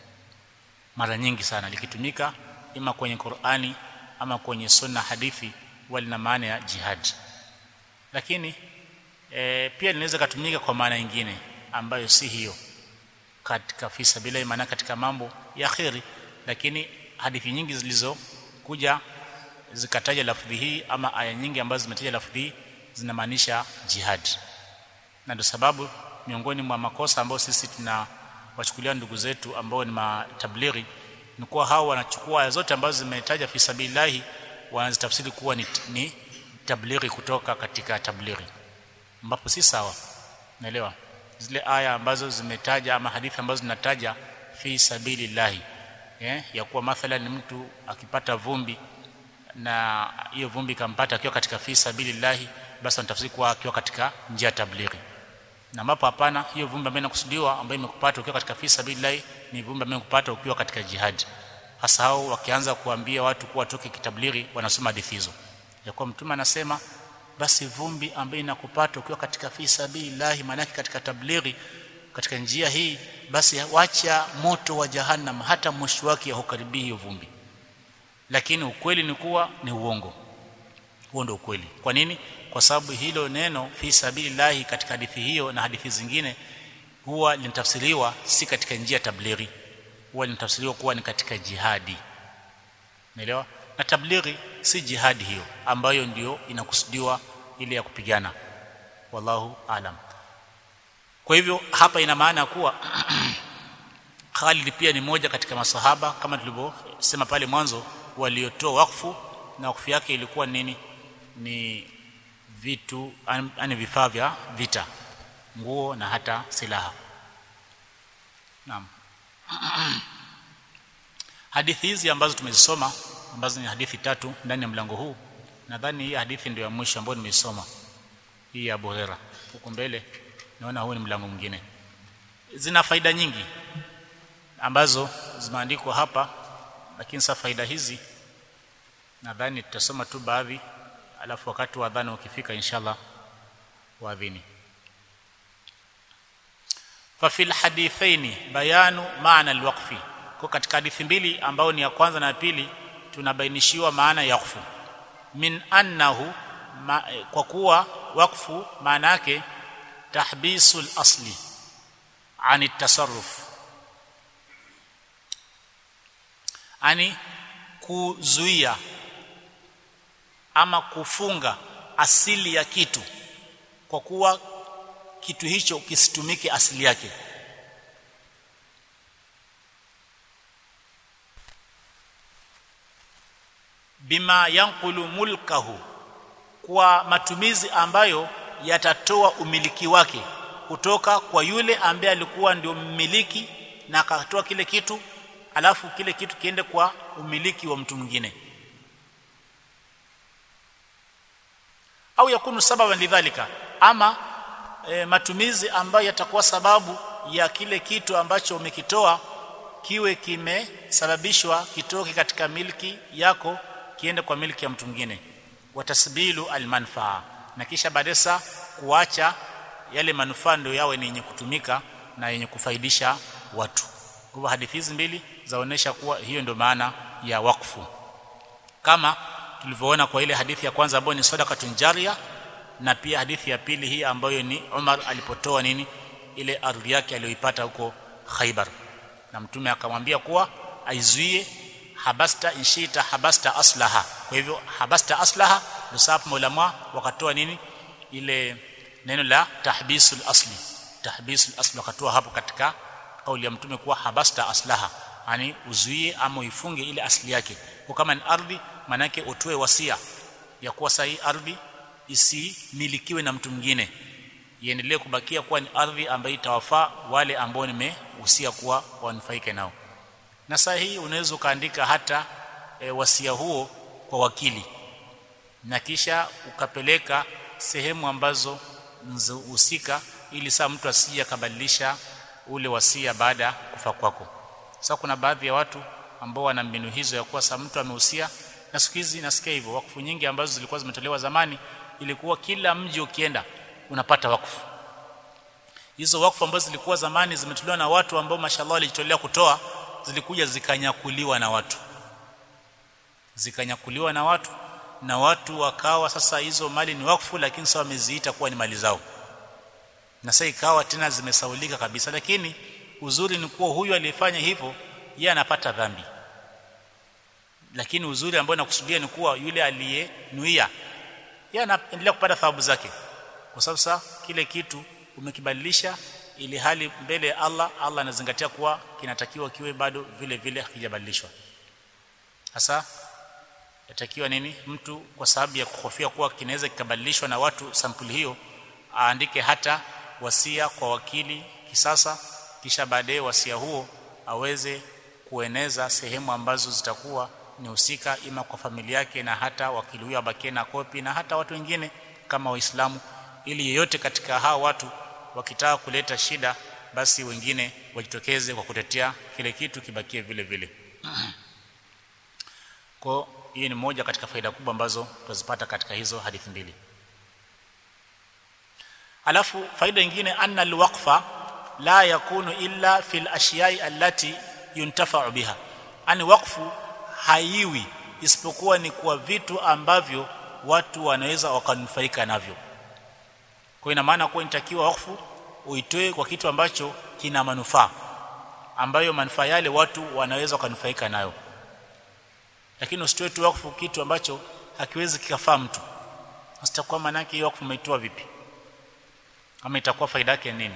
mara nyingi sana likitumika ima kwenye Qur'ani ama kwenye sunna hadithi huwa lina maana ya jihad lakini e, pia linaweza kutumika kwa maana nyingine ambayo si hiyo katika fi sabilillahi maana katika mambo ya khairi lakini hadithi nyingi zilizokuja zikataja lafdhi hii ama aya nyingi ambazo zimetaja lafdhi hii zinamaanisha jihad na ndio sababu miongoni mwa makosa ambayo sisi tunawachukulia ndugu zetu ambao ni matablighi ni kuwa hao wanachukua aya zote ambazo zimetaja fi sabilillahi wanazitafsiri kuwa ni, ni tablighi kutoka katika tablighi ambapo si sawa naelewa zile aya ambazo zimetaja ama hadithi ambazo zinataja fi sabilillahi eh, ya kuwa mathalan mtu akipata vumbi na hiyo vumbi kampata akiwa katika fi sabilillahi basi anatafsiri kuwa akiwa katika njia tablighi na ambapo hapana hiyo vumbi ambayo inakusudiwa ambayo imekupata ukiwa katika fi sabilillahi ni vumbi ambayo imekupata ukiwa katika jihad hasa hao wakianza kuambia watu kuwa toke kitablighi wanasoma hadithi hizo ya kuwa mtume anasema basi vumbi ambayo inakupata ukiwa katika fi sabilillahi maana katika tablighi katika njia hii basi wacha moto wa jahannam hata moshi wake haukaribia hiyo vumbi lakini ukweli ni kuwa ni uongo huo ndio ukweli kwa nini kwa sababu hilo neno fi sabilillahi katika hadithi hiyo na hadithi zingine huwa linatafsiriwa si katika njia tablighi huwa linatafsiriwa kuwa ni katika jihadi unaelewa na tablighi si jihadi hiyo ambayo ndio inakusudiwa ile ya kupigana wallahu alam kwa hivyo hapa ina maana kuwa Khalid pia ni moja katika masahaba kama tulivyosema pale mwanzo waliotoa wakfu na wakfu yake ilikuwa nini ni vitu yani vifaa vya vita nguo na hata silaha naam hadithi hizi ambazo tumezisoma ambazo ni hadithi tatu ndani ya mlango huu nadhani hii hadithi ndio ya mwisho ambayo nimeisoma hii ya Abu Huraira huko mbele naona huu ni mlango mwingine zina faida nyingi ambazo zimeandikwa hapa lakini sasa faida hizi nadhani tutasoma tu baadhi alafu wakati wa adhana ukifika inshallah waadhini fa fil hadithaini bayanu maana alwaqfi kwa katika hadithi mbili ambao ni ya kwanza na ya pili tunabainishiwa maana ya wakfu min annahu ma, kwa kuwa wakfu maana yake tahbisul asli ani tasarruf ani kuzuia ama kufunga asili ya kitu kwa kuwa kitu hicho kisitumike asili yake bima yanqulu mulkahu kwa matumizi ambayo yatatoa umiliki wake kutoka kwa yule ambaye alikuwa ndio mmiliki na akatoa kile kitu alafu kile kitu kiende kwa umiliki wa mtu mwingine au yakunu sababan lidhalika ama e, matumizi ambayo yatakuwa sababu ya kile kitu ambacho umekitoa kiwe kimesababishwa kitoke katika milki yako kiende kwa milki ya mtu mwingine watasbilu almanfaa na kisha badesa kuacha yale manufaa ndio yawe ni yenye kutumika na yenye kufaidisha watu kwa hivyo hadithi hizi mbili zaonesha kuwa hiyo ndio maana ya wakfu kama tulivyoona kwa ile hadithi ya kwanza ambayo ni sadaqatun jaria na pia hadithi ya pili hii ambayo ni Umar alipotoa nini ile ardhi yake aliyoipata huko Khaibar na mtume akamwambia kuwa aizuie habasta inshita habasta aslaha kwa hivyo habasta aslaha ndio sababu maulama wakatoa nini ile neno la tahbisul asli tahbisul asli wakatoa hapo katika kauli ya mtume kuwa habasta aslaha yani uzuie ama uifunge ile asili yake kwa kama ni ardhi manake utoe wasia ya kuwa sahi ardhi isimilikiwe na mtu mwingine iendelee kubakia kuwa ni ardhi ambayo itawafaa wale ambao nimehusia kuwa wanufaike nao na saa hii unaweza ukaandika hata e, wasia huo kwa wakili na kisha ukapeleka sehemu ambazo husika ili saa mtu asije akabadilisha ule wasia baada ya kufa kwako sasa kuna baadhi ya watu ambao wana mbinu hizo ya kuwa saa mtu amehusia na siku hizi nasikia hivyo wakfu nyingi ambazo zilikuwa zimetolewa zamani ilikuwa kila mji ukienda unapata wakfu hizo wakfu ambazo zilikuwa zamani zimetolewa na watu ambao mashallah walijitolea kutoa zilikuja zikanyakuliwa na watu zikanyakuliwa na watu na watu wakawa sasa hizo mali ni wakfu lakini sasa wameziita kuwa ni mali zao na sasa ikawa tena zimesaulika kabisa lakini uzuri ni kuwa huyu aliyefanya hivyo yeye anapata dhambi lakini uzuri ambao nakusudia ni kuwa yule aliyenuia yeye anaendelea kupata thawabu zake kwa sababu sasa kile kitu umekibadilisha ili hali mbele ya Allah Allah anazingatia kuwa kinatakiwa kiwe bado vile vile hakijabadilishwa hasa yatakiwa nini mtu kwa sababu ya kuhofia kuwa kinaweza kikabadilishwa na watu sampuli hiyo aandike hata wasia kwa wakili kisasa kisha baadaye wasia huo aweze kueneza sehemu ambazo zitakuwa ni husika ima kwa familia yake na hata wakili huyo abakie na kopi na hata watu wengine kama waislamu ili yeyote katika hao watu wakitaka kuleta shida basi wengine wajitokeze kwa kutetea kile kitu kibakie vile vile kwa hiyo ni moja katika faida kubwa ambazo tutazipata katika hizo hadithi mbili alafu faida nyingine anna alwaqfa la yakunu illa fil ashiyai allati yuntafa'u biha ani wakfu haiwi isipokuwa ni kwa vitu ambavyo watu wanaweza wakanufaika navyo kwa ina maana kuwa inatakiwa wakfu uitoe kwa kitu ambacho kina manufaa ambayo manufaa yale watu wanaweza wakanufaika nayo lakini usitoe tu wakfu kitu ambacho hakiwezi kikafaa mtu sitakuwa maana yake wakfu umeitoa vipi ama itakuwa faida yake nini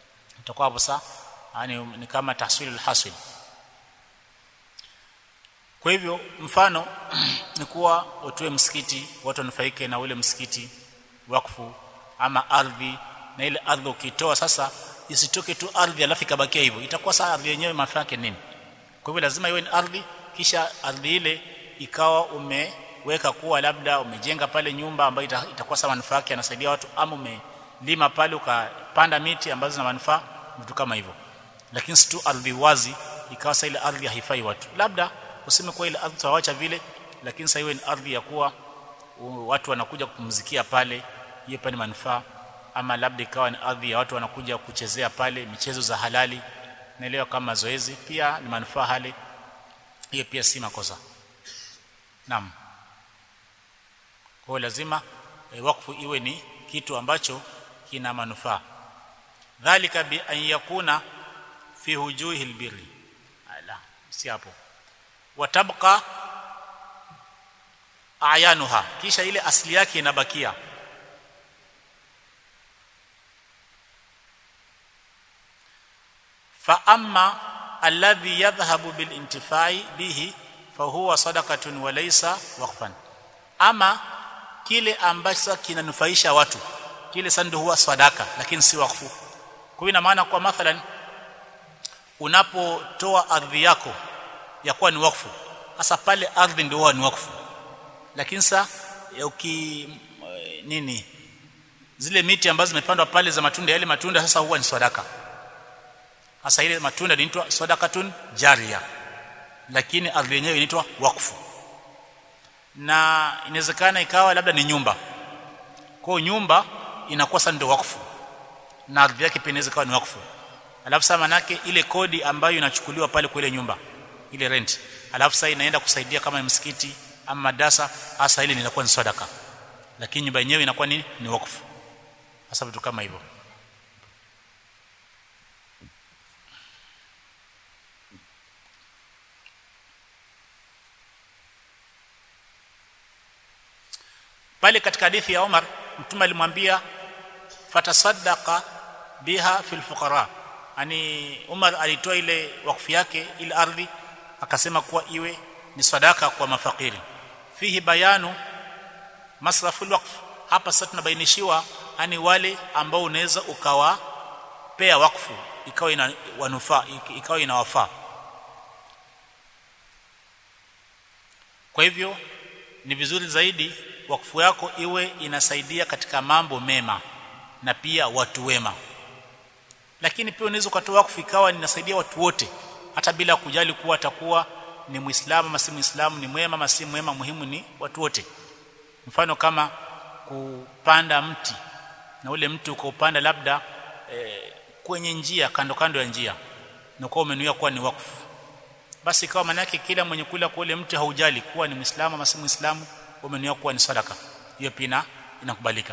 itakuwa hapo saa yani ni kama tahsilul hasil kwa hivyo mfano ni kuwa utoe msikiti watu wanufaike na ule msikiti wakfu ama ardhi na ile ardhi ukitoa sasa isitoke tu ardhi alafu ikabakia hivyo itakuwa saa ardhi yenyewe manufaa yake nini kwa hivyo lazima iwe ni ardhi kisha ardhi ile ikawa umeweka kuwa labda umejenga pale nyumba ambayo itakuwa sawa manufaa yake yanasaidia watu ama umelima pale ukapanda miti ambazo zina manufaa vitu kama hivyo lakini si tu ardhi wazi ikawa sasa ile ardhi haifai watu labda useme kwa ile ardhi tutawacha vile lakini sasa iwe ni ardhi ya kuwa watu wanakuja kupumzikia pale hiyo pale manufaa ama labda ikawa ni ardhi ya watu wanakuja kuchezea pale michezo za halali naelewa kama mazoezi pia ni manufaa hali hiyo pia si makosa naam kwa lazima e, wakfu iwe ni kitu ambacho kina manufaa dhalika bi an yakuna fi hujuhi albirri ala si hapo watabqa ayanuha kisha ile asili yake inabakia fa amma alladhi yadhhabu bil intifai bihi fa huwa sadaqatun wa laysa waqfan ama kile ambacho kinanufaisha watu kile sasa ndio huwa sadaka lakini si wakfu kwa hiyo ina maana kwa mathalan unapotoa ardhi yako ya kuwa ni wakfu hasa pale ardhi ndio huwa ni wakfu lakini sasa uki nini zile miti ambazo zimepandwa pale za matunda yale matunda sasa huwa ni sadaka hasa ile matunda inaitwa sadakatun jaria lakini ardhi yenyewe inaitwa wakfu na inawezekana ikawa labda ni nyumba kwa nyumba inakuwa sasa ndio wakfu na ardhi yake pia inaweza kuwa ni wakfu alafu sasa manake ile kodi ambayo inachukuliwa pale kwa ile nyumba ile rent alafu sasa inaenda kusaidia kama msikiti ama madarasa hasa ile inakuwa ni sadaka lakini nyumba yenyewe inakuwa ni ni wakfu hasa vitu kama hivyo pale katika hadithi ya Umar mtume alimwambia fatasaddaqa biha fil fuqara yani Umar alitoa ile wakfu yake ile ardhi akasema kuwa iwe ni sadaka kwa mafakiri fihi bayanu masraful waqf hapa sasa tunabainishiwa yani wale ambao unaweza ukawapea wakfu ikawa ina wanufaa ikawa inawafaa kwa hivyo ni vizuri zaidi wakfu yako iwe inasaidia katika mambo mema na pia watu wema lakini pia unaweza ukatoa wakfu ikawa inasaidia watu wote hata bila kujali kuwa atakuwa ni muislamu ama si muislamu ni mwema ama si mwema muhimu ni watu wote mfano kama kupanda mti na ule mti ukaupanda labda e, kwenye njia kando kando ya njia na kwa umenuia kuwa ni wakfu basi ikawa maana yake kila mwenye kula kwa ule mti haujali kuwa ni muislamu ama si muislamu umenuia kuwa ni sadaka hiyo pia inakubalika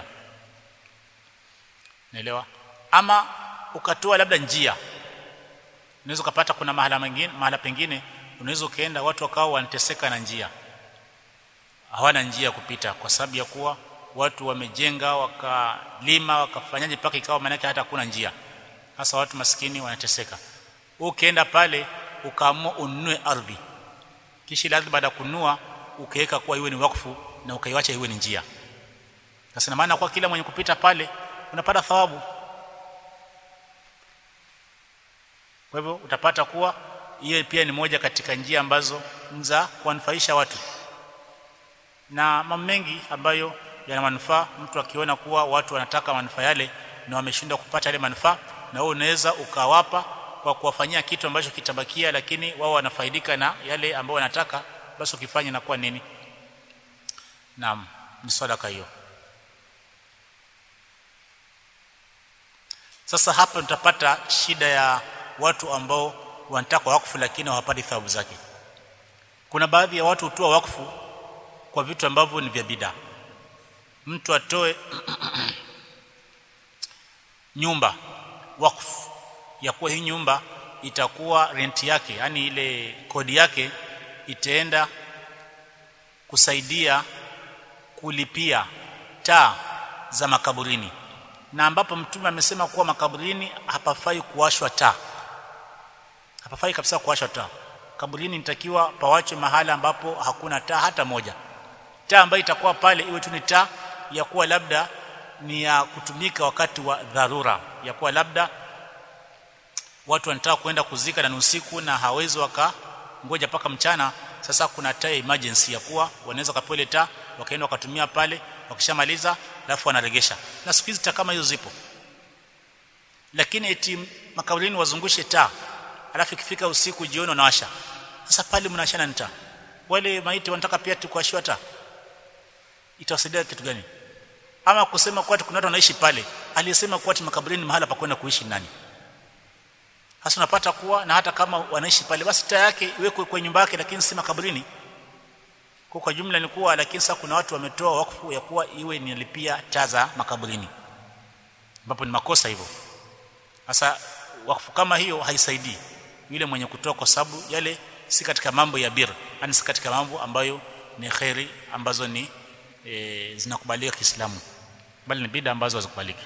naelewa ama ukatoa labda njia unaweza kupata kuna mahala mengine mahala pengine unaweza ukaenda watu wakao wanateseka na njia hawana njia ya kupita kwa sababu ya kuwa watu wamejenga wakalima wakafanyaje mpaka ikawa maana hata hakuna njia hasa watu maskini wanateseka ukienda pale ukaamua ununue ardhi kisha ile ardhi baada ya kununua ukaweka kuwa iwe ni wakfu na ukaiacha iwe ni njia sasa maana kwa kila mwenye kupita pale unapata thawabu kwa hivyo utapata kuwa hiyo pia ni moja katika njia ambazo za kuwanufaisha watu na mambo mengi ambayo yana manufaa mtu akiona kuwa watu wanataka manufaa yale na wameshindwa kupata yale manufaa na wewe unaweza ukawapa kwa kuwafanyia kitu ambacho kitabakia lakini wao wanafaidika na yale ambao wanataka basi ukifanya inakuwa nini naam ni sadaka hiyo sasa hapa tutapata shida ya watu ambao wanataka wakfu lakini hawapati thawabu zake kuna baadhi ya watu hutoa wakfu kwa vitu ambavyo ni vya bid'a mtu atoe nyumba wakfu ya kuwa hii nyumba itakuwa renti yake yani ile kodi yake itaenda kusaidia kulipia taa za makaburini na ambapo mtume amesema kuwa makaburini hapafai kuwashwa taa hapafai kabisa kuwashwa taa kaburini nitakiwa pawachwe mahala ambapo hakuna taa hata moja taa ambayo itakuwa pale iwe tu ni taa ya kuwa labda ni ya kutumika wakati wa dharura ya kuwa labda watu wanataka kwenda kuzika na ni usiku na hawezi wakangoja paka mchana sasa kuna taa emergency ya kuwa wanaweza kapewa ile taa wakaenda wakatumia pale wakishamaliza alafu wanaregesha na siku hizi taa kama hizo zipo lakini eti makaburini wazungushe taa alafu ikifika usiku jioni wanawasha sasa pale mnashana taa wale maiti wanataka pia tukuashiwa taa itawasaidia kitu gani ama kusema kwa kuna watu wanaishi pale aliyesema kwa makaburini mahala pa kwenda kuishi nani hasa unapata kuwa na hata kama wanaishi pale basi taa yake iwekwe kwa nyumba yake lakini si makaburini kwa kwa jumla ni kuwa lakini sasa kuna watu wametoa wakfu ya kuwa iwe nilipia taa za makaburini ambapo ni makosa hivyo sasa wakfu kama hiyo haisaidii yule mwenye kutoa kwa sababu yale si katika mambo ya bir yani si katika mambo ambayo ni khairi ambazo ni e, zinakubalika Kiislamu bali ni bid'a ambazo hazikubaliki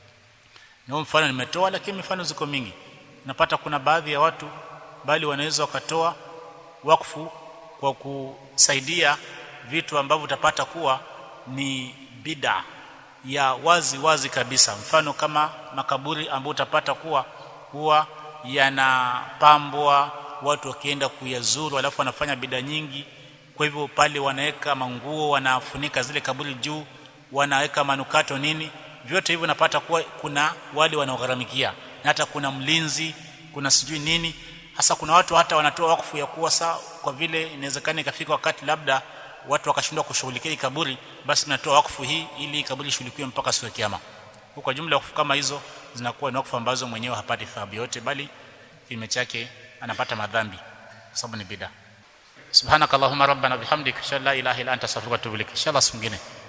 na mfano nimetoa lakini mifano ziko mingi napata kuna baadhi ya watu bali wanaweza wakatoa wakfu kwa kusaidia vitu ambavyo utapata kuwa ni bid'a ya wazi wazi kabisa mfano kama makaburi ambayo utapata kuwa huwa yanapambwa watu wakienda kuyazuru alafu wanafanya bid'a nyingi kwa hivyo pale wanaweka manguo wanafunika zile kaburi juu wanaweka manukato nini vyote hivyo napata kuwa kuna wale wanaogharamikia na hata kuna mlinzi kuna sijui nini hasa kuna watu hata wanatoa wakfu ya kuwa saa kwa vile inawezekana ikafika wakati labda watu wakashindwa kushughulikia kaburi basi tunatoa wakfu hii ili kaburi ishughulikiwe mpaka siku ya kiyama kwa jumla wakfu kama hizo zinakuwa ni wakfu ambazo mwenyewe hapati thawabu yote bali kinyume chake anapata madhambi kwa sababu ni bid'a subhanakallahumma rabbana bihamdika shalla ilaha illa anta astaghfiruka wa atubu ilaik inshallah siku nyingine